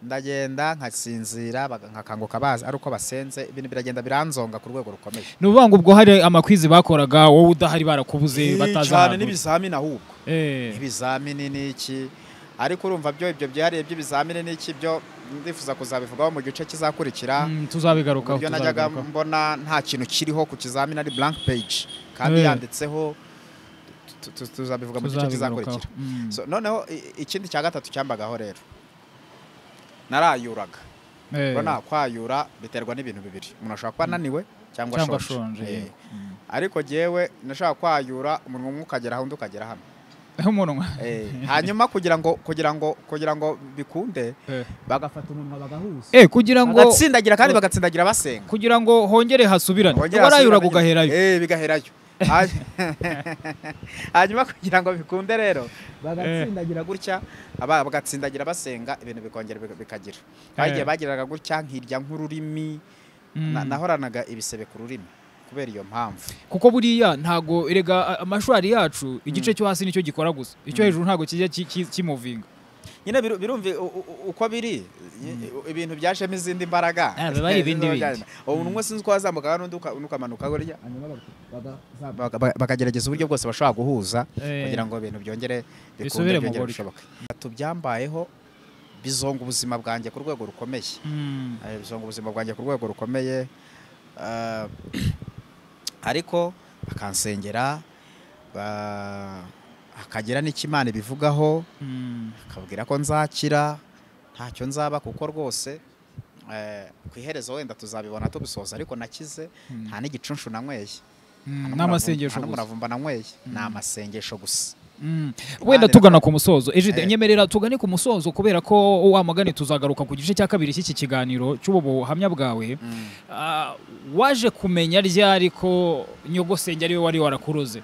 ndagenda nkasinzira baga- nkakanguka bazi ari uko basenze ibintu biragenda biranzonga ku rwego rukomeye ni ukuvuga ngo ubwo hari amakwizi bakoraga wowe udahari barakubuze Ih, bataza cyane ahantu. n'ibizamini ahubwo Eh, ibizamini n'iki ariko urumva byo ibyo byihariye by'ibizamini n'iki byo ndifuza kuzabivugaho mu gice kizakurikira mm, tuzabigarukaho uburyo najyaga tuzabigarukaho. mbona nta kintu kiriho ku kizamini ari blank page kandi Eh. yanditseho tu- tu- tuzabivuga mu gice Tuzabigarukaho. kizakurikira Mm. So, noneho i- ikindi cya gatatu cyambagaho rero narayuraga Eh, urabona kwayura biterwa n'ibintu bibiri umuntu ashobora kuba ananiwe cyangwa cyangwa ashonje ashonje Eh. yego. Mm. ariko jyewe nashaka kwayura umunwa umwe ukagera aho undi ukagera hano Eh, umunwa Eh, hanyuma kugira ngo kugira ngo kugira ngo bikunde Eh. bagafata umunwa bagahuza Eh, kugira ngo bagatsindagira kandi bagatsindagira basenga kugira ngo hongere hasubirane Bongera warayuraga basubirane- ugaherayo Eh, bigaherayo Hany- hanyuma kugira ngo bikunde rero bagatsindagira gutya aba- bagatsindagira basenga ibintu bikongera bika- bikagira bagiye Eh. bagiraga gutya nkirya nk'ururimi Mm. Na- nahoranaga ibisebe ku rurimi kubera iyo mpamvu kuko buriya ntago erega amashwari yacu igice cyo hasi nicyo gikora gusa icyo hejuru ntago kijya ki- ki- kimuvinga nyine biru- birumvi u- u- u- uko biri i- ibintu byajemo izindi mbaraga Ah, biba ari ibindi bindi. ubu umwe sinzi uko wazamuka n'undi uka- ukamanuka burya Baga- baga- bakagerageza uburyo bwose bashobora guhuza Eh. kugira ngo ibintu byongere bikunde Bisubire mu byongere buryo. bishoboke tubyambayeho bizonga ubuzima bwanjye ku rwego rukomeye Mm. Eh, bizonga ubuzima bwanjye ku rwego rukomeye Ah, ariko bakansengera ba- hakagira n'ikimana ibivugaho Mm. akabwira ko nzakira ntacyo nzaba kuko rwose eh, ku iherezo wenda tuzabibona tubisoza ariko nakize Mm. nta n'igicunshu nanyweye Nta Mm, n'amasengesho nta gusa n'umuravumba nanyweye ni amasengesho gusa Mm. wenda Impande tugana ku musozo ejide Eh. nyemerera tugane ku musozo kubera ko wamagane tuzagaruka ku gice cya kabiri cy'iki kiganiro cy'ubu buhamya bwawe Ah, waje kumenya ryari ko nyogosenge ariwe wari warakuroze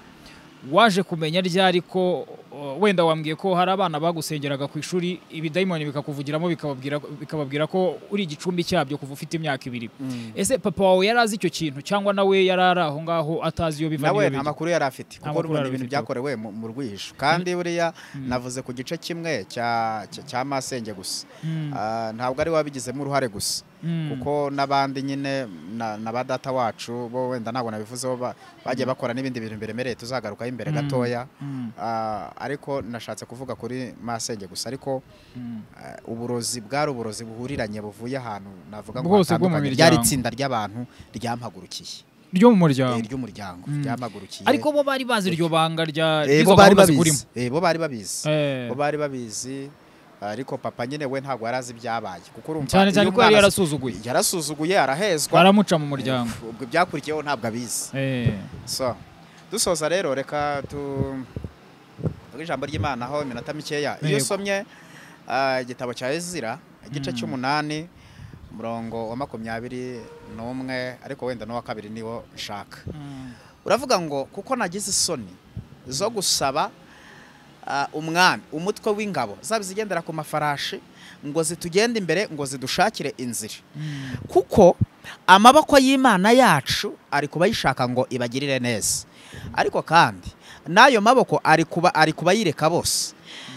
waje kumenya ryari ko uh, wenda wambwiye ko hari abana bagusengeraga ku ishuri ibidayimoni bikakuvugiramo bikababwira bikababwira ko uri igicumbi cyabyo kuva ufite imyaka ibiri ese papa wawe yari azi icyo kintu cyangwa nawe yari ari aho ngaho atazi iyo biva nawe n'iyo nta bijya? makuru yari afite Nta kuko makuru urumva yari ni ibintu afite. byakorewe mu- mu rwihisho kandi buriya navuze ku gice kimwe cya cya- cya masenge gusa Mm, Ah, ntabwo ari we wabigizemo uruhare gusa mm, kuko n'abandi nyine na- na ba data wacu bo wenda ntabwo nabivuzeho ba- bagiye bakora n'ibindi bintu biremereye tuzagarukaho imbere Mm. gatoya mm, Ah, ariko nashatse kuvuga kuri masenge gusa ariko mm. ah, uburozi bwari uburozi buhuriranye buvuye ahantu navuga ngo Bwose bwo mu hatandukanye. miryango. ryari itsinda ry'abantu ryampagurukiye ryo mu Eh, muryango ry'umuryango Mm. ryampagurukiye ariko bo bari bazi iryo banga rya Eh, bo ry'izo bari gahunda babizi zikurimo Eh, bo bari babizi Eh, bo bari babizi ariko papa nyine we ntabwo yari azi ibyabaye kuko urumva iyo cyane cyane ko yari umwana- yarasuzuguye yarasuzuguye arahezwa baramuca mu muryango Eh, ubwo ibyakurikiyeho ntabwo abizi Eh, so dusoza rero reka tu tuvuge ijambo ry'imana aho iminota mikeya iyo Yego. usomye ah, igitabo cya ezira igice Mm. cy'umunani umurongo wa makumyabiri n'umwe ariko wenda n'uwa kabiri niwo nshaka mm, uravuga ngo kuko nagize isoni zo gusaba ah, umwami umutwe w'ingabo zaba izigendera ku mafarashi ngo zitugende imbere ngo zidushakire inzira mm. kuko amaboko y'imana yacu ari kuba yishaka ngo ibagirire neza ariko kandi n'ayo maboko ari kuba ari kubayireka bose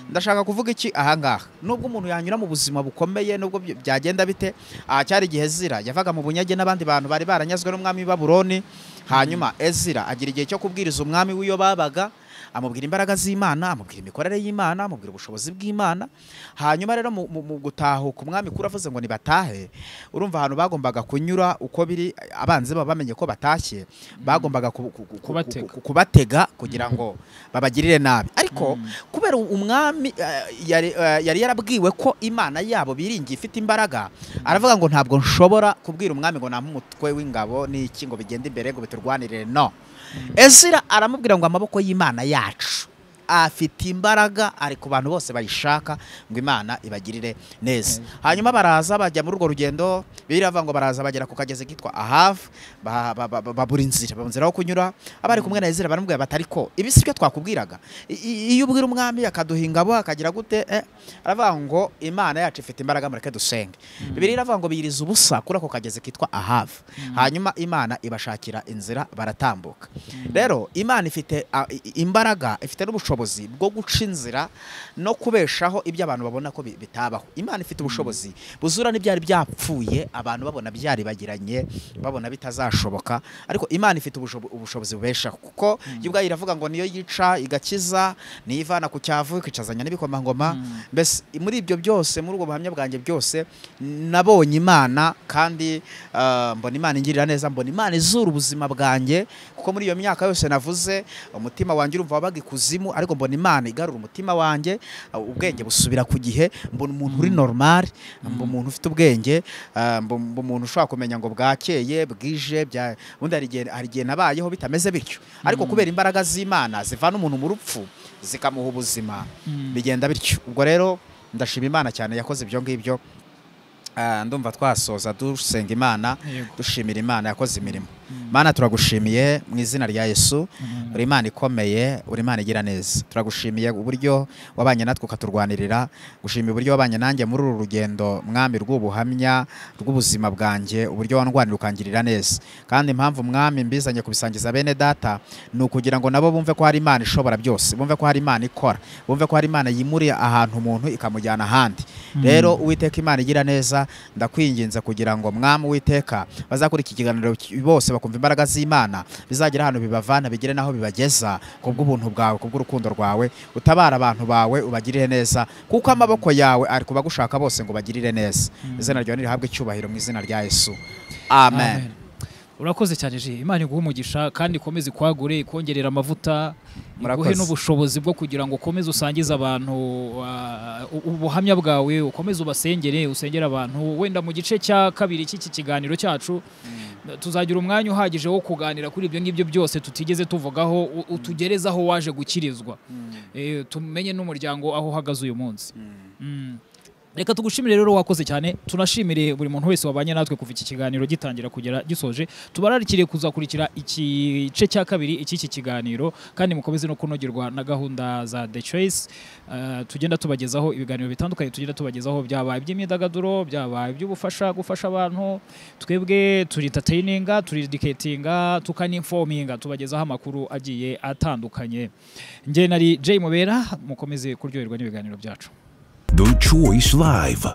ndashaka kuvuga iki ahangaha nubwo umuntu yanyura mu buzima bukomeye nubwo bya- byagenda bite aha cyari igihe ezira yavaga mu bunyage n'abandi bantu bari baranyazwe n'umwami w'i Babuloni hanyuma ezira agira igihe cyo kubwiriza umwami w'iyo babaga amubwira imbaraga z'imana amubwira imikorere y'imana amubwira ubushobozi bw'imana hanyuma rero mu, mu, mu gutahuka umwami kuri avuze ngo nibatahe urumva ahantu bagombaga kunyura uko biri abanzi baba bamenye ko batashye bagombaga ku, ku, ku, Kubatega. ku, kubatega kugira ngo babagirire nabi ariko kubera umwami eh, yari eh, yari yarabwiwe ko imana yabo biringiye ifite imbaraga aravuga ngo ntabwo nshobora kubwira umwami ngo nampe umutwe w'ingabo n'iki ngo bigende imbere ngo biturwanirire no ezira aramubwira ngo amaboko y'imana yacu afite imbaraga ari ku bantu bose bayishaka ngo imana ibagirire neza hanyuma baraza bajya muri urwo rugendo birava ngo baraza bagera ku kagezi kitwa ahave ba- ba- ba- babura inzira babura inzira yo kunyura abari kumwe na ezira baramubwira batari ko ibi si byo twakubwiraga I- i- iyo ubwira umwami akaduha ingabo akagira gute eh, aravuga ngo imana yacu ifite imbaraga mureke dusenge bibiri iravuga ngo biyiriza ubusa kuri ako kagezi kitwa ahave hanyuma imana ibashakira inzira baratambuka rero imana ifite ah, i- i- imbaraga ifite n'ubushobozi bwo guca inzira no kubeshaho ibyo abantu babona ko bi- bitabaho imana ifite ubushobozi buzura n'ibyari byapfuye abantu babona byaribagiranye babona bitazashoboka ariko imana ifite ubusho- ubushobozi bubeshaho kuko yo ubwayo iravuga ngo niyo yica igakiza niyo ivana ku cyavu ikicazanya n'ibikomangoma mbese muri ibyo byose muri ubwo buhamya bwanjye byose nabonye imana kandi ah, mbona imana ingirira neza mbona imana izura ubuzima bwanjye kuko muri iyo myaka yose navuze umutima wanjye urumva wabaga ikuzimu ariko mbona imana igarura umutima wanjye ah, ubwenge busubira ku gihe mbona umuntu uri normal mbona umuntu ufite ubwenge ah, mbona mbona umuntu ushobora kumenya ngo bwakeye bwije bya- ubundi hari igihe- hari igihe nabayeho bitameze bityo ariko kubera imbaraga z'imana zivana umuntu mu rupfu zikamuha ubuzima bigenda bityo ubwo rero ndashima imana cyane yakoze ibyo ngibyo Ah, ndumva twasoza dusenga imana Yego. dushimira imana yakoze imirimo mana turagushimiye mu izina rya yesu uri imana ikomeye uri imana igira neza turagushimiye uburyo wabanye natwe ukaturwanirira gushimira uburyo wabanye nanjye muri uru rugendo mwami rw'ubuhamya rw'ubuzima bwanjye uburyo wandwanira ukangirira neza kandi impamvu mwami mbizanye kubisangiza bene data ni ukugira ngo nabo bumve ko hari imana ishobora byose bumve ko hari imana ikora bumve ko hari imana yimuriye ahantu umuntu ikamujyana ahandi rero uwiteka imana igira neza ndakwinginze kugira ngo mwami uwiteka bazakora iki kiganiro ki- bose bakumva imbaraga z'imana bizagira ahantu bibavana bigere n'aho bibageza kubw'ubuntu bwawe kubw'urukundo rwawe utabara abantu bawe ubagirire neza kuko amaboko yawe ari ku bagushaka bose ngo bagirire neza izina ryawe nirihabwe icyubahiro mu izina rya yesu amen. urakoze cyane je imana iguha umugisha kandi ikomeze ikwagure ikongerera amavuta iguhe Murakoze. n'ubushobozi bwo kugira ngo ukomeze usangize abantu ah, u- ubuhamya bwawe ukomeze ubasengere usengere abantu wenda mu gice cya kabiri cy'iki kiganiro cyacu tuzagira umwanya uhagije wo kuganira kuri ibyo ngibyo byose tutigeze tuvugaho u- utugerezaho waje gukirizwa Eh, tumenye n'umuryango aho uhagaze uyu munsi Mm. reka tugushimire rero wakoze cyane tunashimire buri muntu wese wabanye natwe kuva iki kiganiro gitangira kugera gisoje tubararikiriye kuzakurikira igice cya kabiri icy'iki kiganiro kandi mukomeze no kunogerwa na gahunda za The Choice Eh, tugenda tubagezaho ibiganiro bitandukanye tugenda tubagezaho byaba iby'imyidagaduro byaba iby'ubufasha gufasha abantu twebwe turi entertaininga turi educatinga tukaninforminga tubagezaho amakuru agiye atandukanye njye nari Jay Mubera mukomeze kuryoherwa n'ibiganiro byacu The Choice Live.